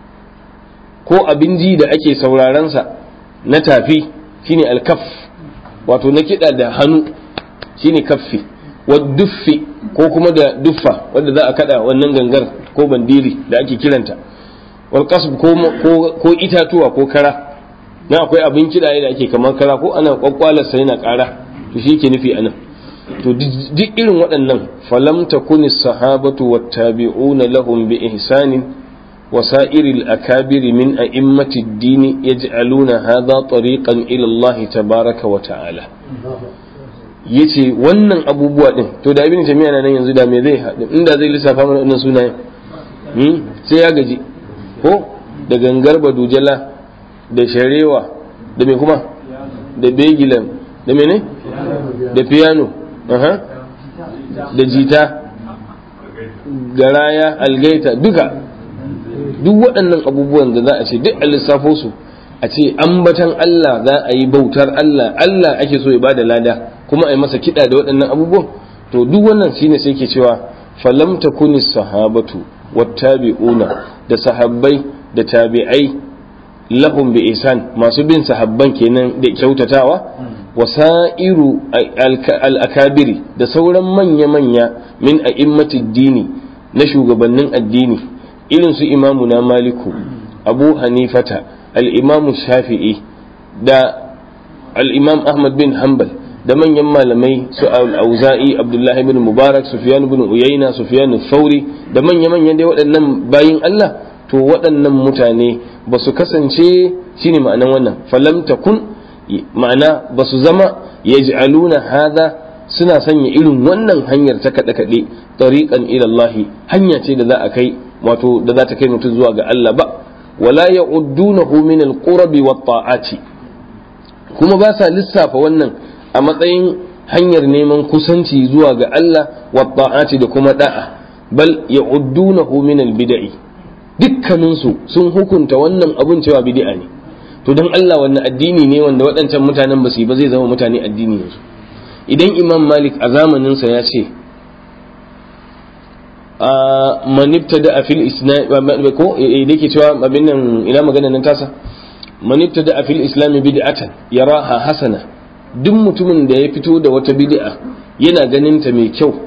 ko abin ji da ake saurarensa na tafi shine alkaf wato na kiɗa da hannu shine kaffi wal duffi ko kuma da duffa wanda za a kada wannan gangar ko bandiri da ake kiranta wal qasb ko itatuwa ko kara na akwai abin kiɗa da ake kamar kara ko ana kwakwalarsa yana ƙara to shi ke nufi anan to duk irin waɗannan falam takuni sahabatu wattabi'una lahum bi ihsanin وسائر الأكابر من أئمة الدين يجعلون هذا طريقا إلى الله تبارك وتعالى yace wannan abubuwa din to da ibn jami'a nan yanzu da me zai haɗu inda zai lissafa mana wannan sunayen sai ya gaji ko da gangar badujala da sharewa da me kuma da begilan da mene da piano aha da jita garaya algaita duka duk waɗannan abubuwan da za a ce duk a lissafo su a ce ambatan Allah za a yi bautar Allah Allah ake so ya bada lada kuma a yi masa kiɗa da waɗannan abubuwan to duk wannan shine sai ke cewa falam takuni sahabatu wattabi'una da sahabbai da tabi'ai lahum bi ihsan masu bin sahabban kenan da kyautatawa wasa'iru al-akabiri da sauran manya-manya min a'immati dini na shugabannin addini irin su imamu na maliku abu hanifata al-imamu shafi'i da al-imam ahmad bin hanbal da manyan malamai su al-auza'i abdullahi bin mubarak sufyan bin uyayna sufyan thauri da manya-manyan dai waɗannan bayin Allah to waɗannan mutane ba su kasance shine ma'anan wannan falam takun ma'ana ba su zama yaj'aluna hadha suna sanya irin wannan hanyar ta kaɗe kaɗe tariqan ila Allah hanya ce da za a kai wato da za ta kai mutum zuwa ga Allah ba wala ya'uddunahu min al-qurbi wat ta'ati kuma ba sa lissafa wannan a matsayin hanyar neman kusanci zuwa ga Allah wa ta'ati da kuma da'a bal ya'uddunahu min al-bid'i dukkaninsu sun hukunta wannan abun cewa bid'a ne to dan Allah wannan addini ne wanda waɗancan mutanen ba su yi ba zai zama mutane addini yanzu idan imam malik a zamaninsa ya ce a manibtada a fil islam ko da ke cewa abin nan ina magana nan tasa manibtada a fil islam bid'atan yaraha hasana duk mutumin da ya fito da wata bid'a yana ganin ta mai kyau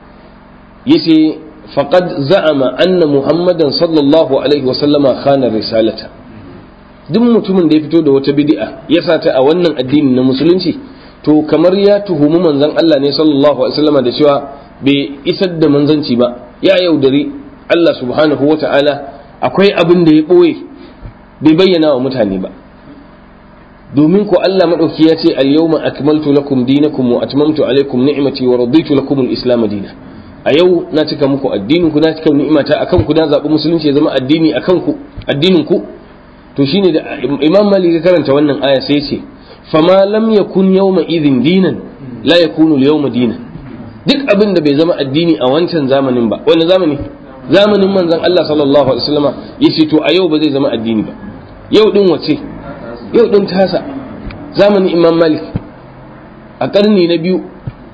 yace faqad za'ama anna muhammadan sallallahu alaihi wa sallama khana risalata duk mutumin da ya fito da wata bid'a ya sa ta a wannan addini na musulunci to kamar ya tuhumi manzon Allah ne sallallahu alaihi wasallama da cewa bai isar da manzanci ba ya yaudari Allah subhanahu wa ta'ala akwai abin da ya ɓoye bai bayyana wa mutane ba domin ko Allah maɗauki ya ce al-yawma akmaltu lakum dinakum wa atmamtu alaykum ni'mati wa raditu lakum al-islam dina a yau na cika muku addinin ku na cika ni'imata akan ku na zaɓi musulunci ya zama addini akan ku addinin ku to shine da Imam Malik ya karanta wannan aya sai ce fama lam yakun yawma idhin dinan la yakunu al-yawma dinan duk abin da bai zama addini a wancan zamanin ba wani zamani zamanin manzon Allah sallallahu alaihi wasallama yace to a yau ba zai zama addini ba yau din wace yau din tasa zamanin Imam Malik a karni na biyu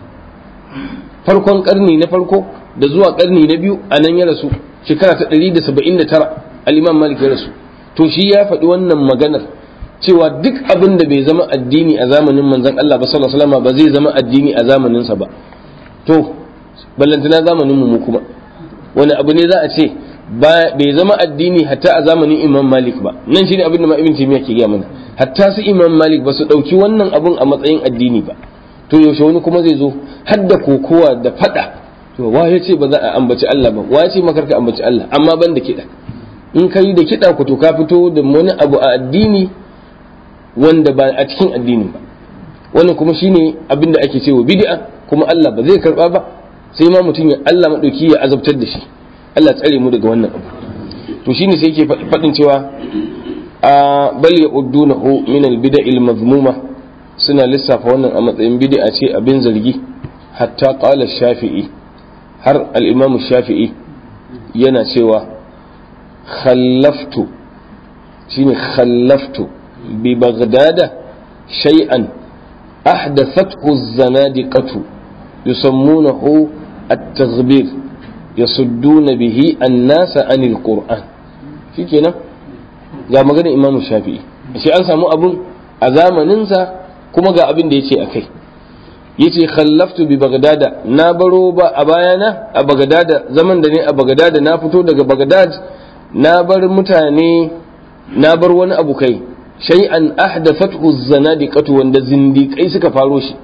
farkon karni na farko da zuwa karni na biyu a nan ya rasu shekara ta 179 al-Imam Malik ya rasu to shi ya faɗi wannan maganar cewa duk abin da bai zama addini a zamanin manzon Allah ba sallallahu alaihi wasallama ba zai zama addini a zamaninsa ba to ballantana zamanin mu kuma wani abu ne za a ce bai zama addini hatta a zamanin imam malik ba nan shine abin da ma ibn taymiya ke gaya mana hatta su imam malik ba su dauki wannan abun a matsayin addini ba to yaushe wani kuma zai zo har da kokowa da fada to wa ya ce ba za a ambaci Allah ba wa ya ce makarka ambaci Allah amma ban da kiɗa in ka yi da kiɗa ku to ka fito da wani abu a addini wanda ba a cikin addini ba wannan kuma shine abin da ake cewa bid'a kuma Allah ba zai karba ba sai ma mutum ya Allah madauki ya azabtar da shi Allah tsare mu daga wannan abu to shine sai yake faɗin cewa a bal ya'uddunahu min al-bid'il mazmuma suna lissafa wannan a matsayin bid'a ce abin zargi hatta qala shafi'i har al-imam shafi'i yana cewa khallaftu shine khallaftu bi baghdada shay'an ahdathathu az-zanadiqatu يسمونه التغبير يصدون به الناس عن القرآن shi kenan ga maganar imamu shafi'i shi an samu abun a zamaninsa kuma ga abin da ya ce a kai ya ce khallaftu bi bagdada na baro ba a bayana a bagdada zaman da ne a bagdada na fito daga bagdad na bar mutane na bar wani abu kai shay'an ahdathathu zanadiqatu wanda zindiƙai suka faro shi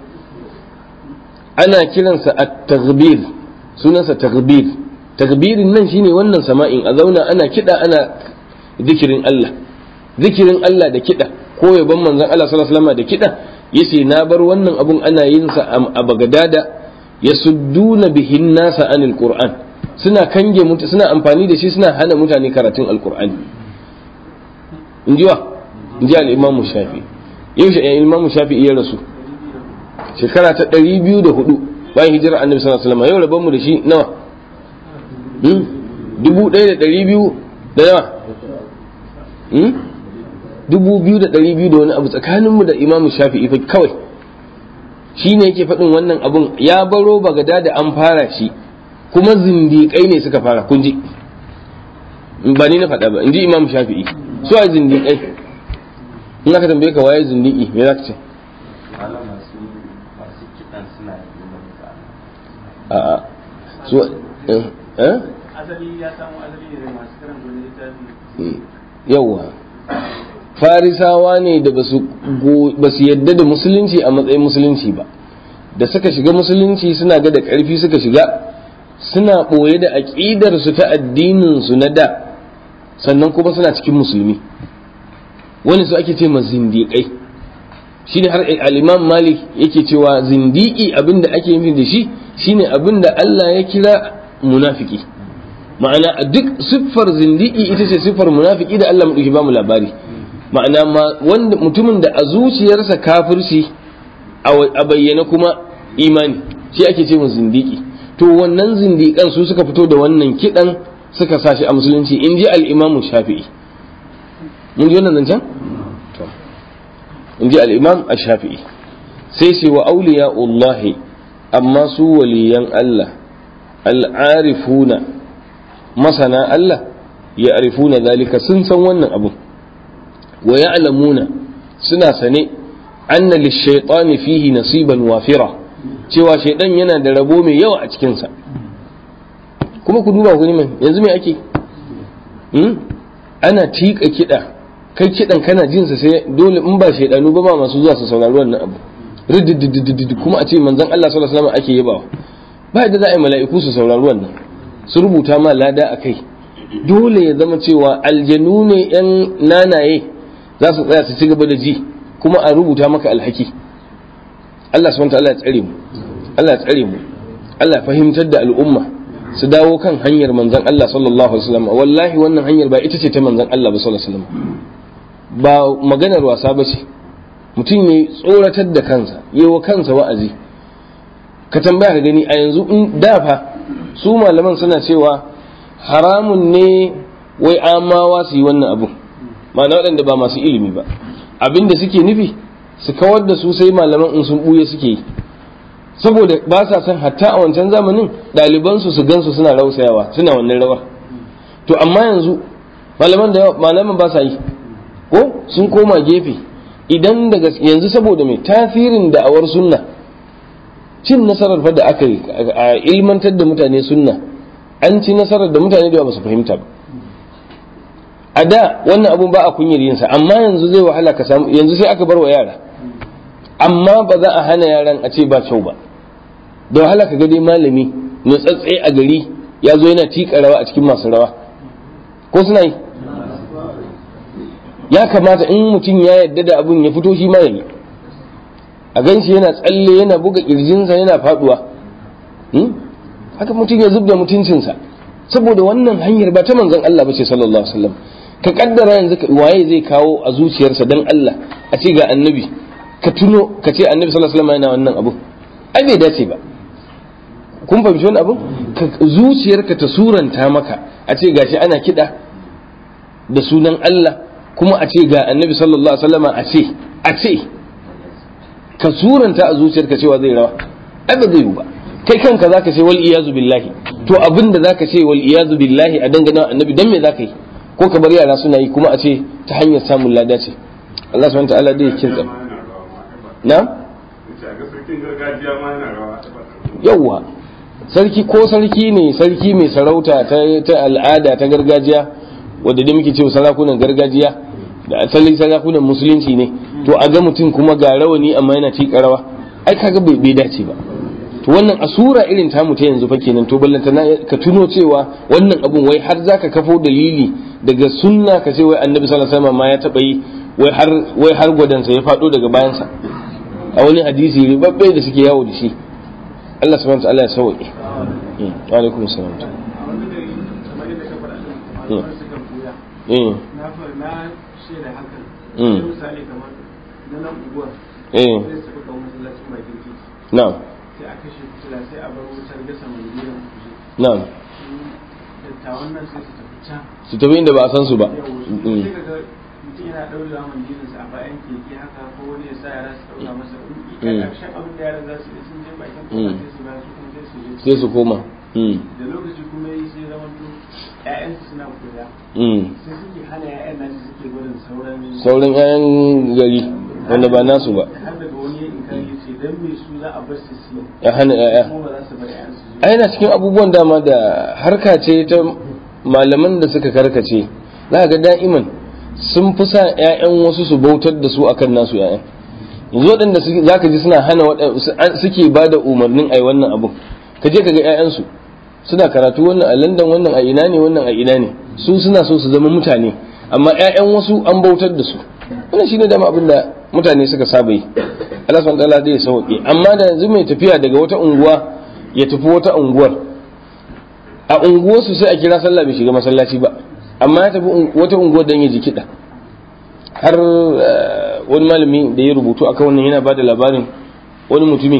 ana kiransa at-taghbir sunansa taghbir taghbirin nan shine wannan sama'in a zauna ana kida ana zikirin Allah zikirin Allah da kida ko yaban manzon Allah sallallahu alaihi wasallam da kida yace na bar wannan abun ana yin sa a Bagdada yasudduna bihin nasa anil Qur'an suna kange mutu suna amfani da shi suna hana mutane karatun alqur'ani injiwa inji al-Imam Shafi yau shi Imam Shafi ya rasu shekara ta ɗari biyu da hudu bayan hijirar annabi sallallahu alaihi wasallam yau rabon mu da shi nawa dubu ɗaya da ɗari biyu da yawa dubu biyu da ɗari biyu da wani abu tsakaninmu da imamu shafi'i fa kawai shi ne yake faɗin wannan abun ya baro bagada da an fara shi kuma zindiƙai ne suka fara kun ji ba ni na faɗa ba in ji imamu shafi'i su a zindiƙai in aka tambaye ka waye zindiƙi me za ka ce a'a su eh asali ya samu asali ne masu karanta wani littafi yawwa farisawa ne da ba su yadda da musulunci a matsayin musulunci ba da suka shiga musulunci suna ga da ƙarfi suka shiga suna ɓoye da aƙidarsu ta addininsu na da sannan kuma suna cikin musulmi wani su ake ce ma zindiƙai shi ne har al'imam malik yake cewa zindiƙi abinda ake yi da shi shine abinda Allah ya kira munafiki ma'ana a duk siffar zindiki ita ce siffar munafiki da Allah maɗauki ba mu labari ma'ana wanda mutumin da a zuciyarsa kafirci a bayyana kuma imani shi ake ce mu zindiki to wannan zindikan su suka fito da wannan kidan suka sashi a musulunci in ji al-imam shafi'i mun ji wannan zancen to in ji al-imam shafi'i sai ce wa awliya'ullahi amma su waliyan Allah al'arifuna masana Allah ya arifuna zalika sun san wannan abu wa ya'lamuna suna sane anna lishaitani fihi nasiban wafira cewa shaidan yana da rabo mai yawa a cikinsa kuma ku duba ku mai yanzu mai ake ana tika kiɗa kai kiɗan kana jinsa sai dole in ba shaidanu ba ma masu zuwa su saurari wannan abu rididididid kuma a ce manzon Allah sallallahu alaihi wasallam ake yabawa ba yadda za a yi mala'iku su saurari wannan su rubuta ma lada a kai dole ya zama cewa aljanu ne yan nanaye za su tsaya su ci gaba da ji kuma a rubuta maka alhaki Allah subhanahu wa ta'ala ya tsare mu Allah ya tsare mu Allah fahimtar da al'umma su dawo kan hanyar manzon Allah sallallahu alaihi wasallam wallahi wannan hanyar ba ita ce ta manzon Allah ba sallallahu alaihi wasallam ba maganar wasa ba ce mutum ya tsoratar da kansa yi wa kansa wa'azi ka tambaya ka gani a yanzu in dafa su malaman suna cewa haramun ne wai amawa su yi wannan abu ma'ana waɗanda ba masu ilimi ba abinda suke nufi su kawar da su sai malaman in sun ɓuye suke yi saboda ba sa son hatta a wancan zamanin ɗalibansu su gansu suna rausayawa suna wannan rawar to amma yanzu malaman da malaman ba sa yi ko sun koma gefe idan daga yanzu saboda mai tasirin da'awar sunna cin nasarar fa da aka yi a ilmantar da mutane sunna an ci nasarar da mutane da ba su fahimta ba a da wannan abun ba a kunyar yinsa amma yanzu zai wahala ka samu yanzu sai aka bar wa yara amma ba za a hana yaran a ce ba kyau ba da wahala ka ga dai malami nutsatse a gari ya zo yana tika rawa a cikin masu rawa ko suna yi ya kamata in mutum ya yadda da abun ya fito shi ma ya yi a gan shi yana tsalle yana buga kirjinsa yana faduwa haka mutum ya zubda mutuncinsa saboda wannan hanyar ba ta manzon Allah ba ce sallallahu alaihi wasallam ka kaddara yanzu waye zai kawo a zuciyarsa dan Allah a ce ga annabi ka tuno ka ce annabi sallallahu alaihi wasallam yana wannan abu ai bai dace ba kun fahimci wani abu zuciyarka ta suranta maka a ce gashi ana kiɗa da sunan Allah kuma a ce ga annabi sallallahu alaihi wasallam a ce a ce ka suranta a zuciyarka cewa zai rawa ai ba zai yi ba kai kanka zaka ce wal iyazu billahi to abin da zaka ce wal iyazu billahi a dangane annabi dan me zaka yi ko ka bar yara suna yi kuma a ce ta hanyar samun lada ce Allah subhanahu wa ta'ala dai ya kinsa na yawwa sarki ko sarki ne sarki mai sarauta ta al'ada ta gargajiya wadda da muke cewa sarakunan gargajiya da asali sarakunan musulunci ne to a ga mutum kuma ga rawani amma yana tika rawa ai kaga bai dace ba to wannan asura irin tamu ta yanzu fa kenan to ballanta ka tuno cewa wannan abun wai har zaka kafo dalili daga sunna ka ce wai annabi sallallahu alaihi wasallam ma ya taba yi wai har wai har gwadansa ya fado daga bayansa a wani hadisi ribabbe da suke yawo da shi Allah subhanahu wa ta'ala ya sauke wa alaikum assalam na shaida hakan misali kamar na nan unguwar eh sai su kawo masallacin bakin titi na'am sai a kashe fitila sai a bar wutar gasa mandiran kuje na'am dattawan nan sai su tafi can su tafi inda ba a san su ba yau Mm. sai kaga mutum yana ɗaurewa mandirinsa a bayan keke haka ko wani ya sa yara su ɗaura masa Mm. in ƙarshen abin da yaran za su yi sun je bakin Mm. kofa sai su ba su kuma sai su je sai su koma Mm. da lokaci kuma yi sai zama to ƴaƴansu suna koya Mm. sai suke hana ƴaƴan nasu suke gudun sauran sauran 'ya'yan gari wanda ba nasu ba har daga wani ya inkari ya ce dan me su za a bar su su ya hana 'ya'ya kuma ba za su bar ƴaƴansu su a yana cikin abubuwan dama da harka ce ta malaman da suka karkace za ga da'iman sun fi sa 'ya'yan wasu su bautar da su akan nasu 'ya'yan yanzu waɗanda za ka ji suna hana waɗa- suke ba da umarnin a yi wannan abu ka je ka ga 'ya'yansu suna karatu wannan a london wannan a ina ne wannan a ina ne su suna so su zama mutane amma 'ya'yan wasu an bautar da su wannan shine dama abin da mutane suka saba yi Allah subhanahu wa ta'ala zai sauke amma da yanzu mai tafiya daga wata unguwa ya tafi wata unguwar a unguwarsu sai a kira sallah bai shiga masallaci ba amma ya tafi un- wata unguwar don ya ji kiɗa har eh, wani malami da ya rubutu akan wannan yana ba da labarin wani mutumi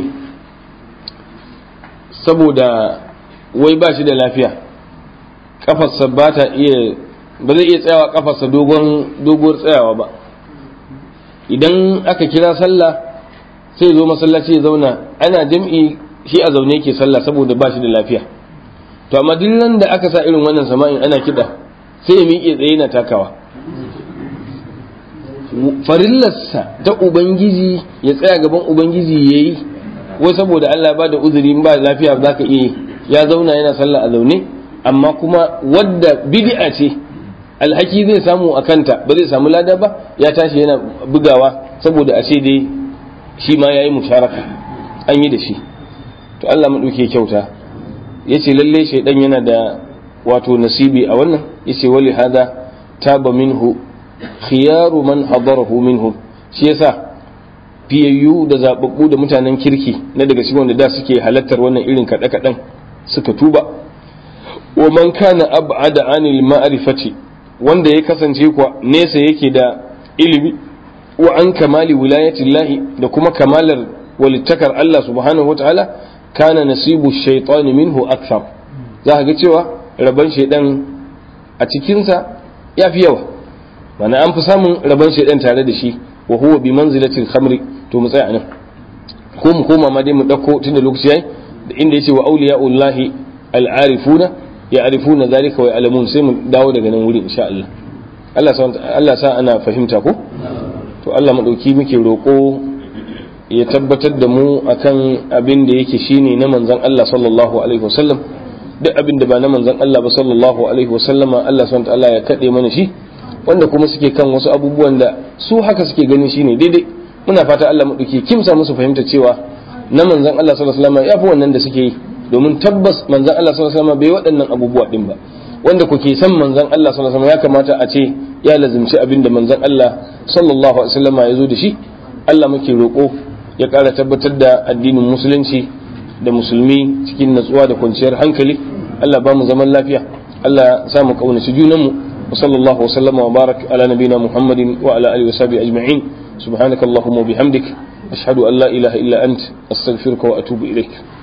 saboda wai ba shi da lafiya kafarsa ba ta iya ba zai iya tsayawa kafarsa dogon doguwar tsayawa ba idan aka kira sallah sai zo masallaci ya zauna ana jam'i shi a zaune yake sallah saboda ba shi da lafiya to amma duk nan da aka sa irin wannan sama'in ana kiɗa sai ya miƙe tsaye na takawa farillarsa ta ubangiji ya tsaya gaban ubangiji ya yi wai saboda Allah ba da uzuri in ba lafiya za ka iya yi ya zauna yana sallah a zaune amma kuma wadda bid'a ce alhaki zai samu a kanta ba zai samu lada ba ya tashi yana bugawa saboda a ce dai shi ma ya yi musharaka an yi da shi to Allah maɗauke kyauta ya ce lalle shaidan yana da wato nasibi a wannan ya ce wali hada taba minhu khiyaru man hadarahu minhum shi yasa fiyayyu da zababbu da mutanen kirki na daga cikin wanda da suke halattar wannan irin kaɗe kaɗen suka tuba wa man kana ab'ada anil ma'rifati wanda ya kasance kuwa nesa yake da ilimi wa an kamali wilayatillahi da kuma kamalar walittakar Allah subhanahu wataala kana nasibu shaitani minhu akthar za ka ga cewa rabon shaidan a cikinsa ya fi yawa mana an fi samun rabon shaidan tare da shi wa huwa bi manzilatil khamri to mu tsaya nan ko mu koma ma dai mu dauko tunda lokaci yayi da inda yace wa awliya'ullahi al-arifuna ya'rifuna zalika wa ya'lamun sai mu dawo daga nan wuri insha Allah Allah sa Allah sa ana fahimta ko to Allah madauki muke roko ya tabbatar da mu akan abin da yake shine na manzon Allah sallallahu alaihi wasallam duk abin da ba na manzon Allah ba sallallahu alaihi wasallama Allah subhanahu wa ta'ala ya kade mana shi wanda kuma suke kan wasu abubuwan da su haka suke ganin shine daidai muna fata Allah maɗauki kimsa musu fahimta cewa na manzan Allah sallallahu alaihi wasallam ya fi wannan da suke yi domin tabbas manzan Allah sallallahu alaihi wasallam bai waɗannan abubuwa din ba wanda kuke san manzan Allah sallallahu alaihi wasallam ya kamata a ce ya lazimci abin da manzan Allah sallallahu alaihi wasallam ya zo da shi Allah muke roƙo ya ƙara tabbatar da addinin musulunci da musulmi cikin natsuwa da kwanciyar hankali Allah ba mu zaman lafiya Allah sa mu kaunaci junanmu وصلى الله وسلم وبارك على نبينا محمد وعلى اله وصحبه اجمعين سبحانك اللهم وبحمدك اشهد ان لا اله الا انت استغفرك واتوب اليك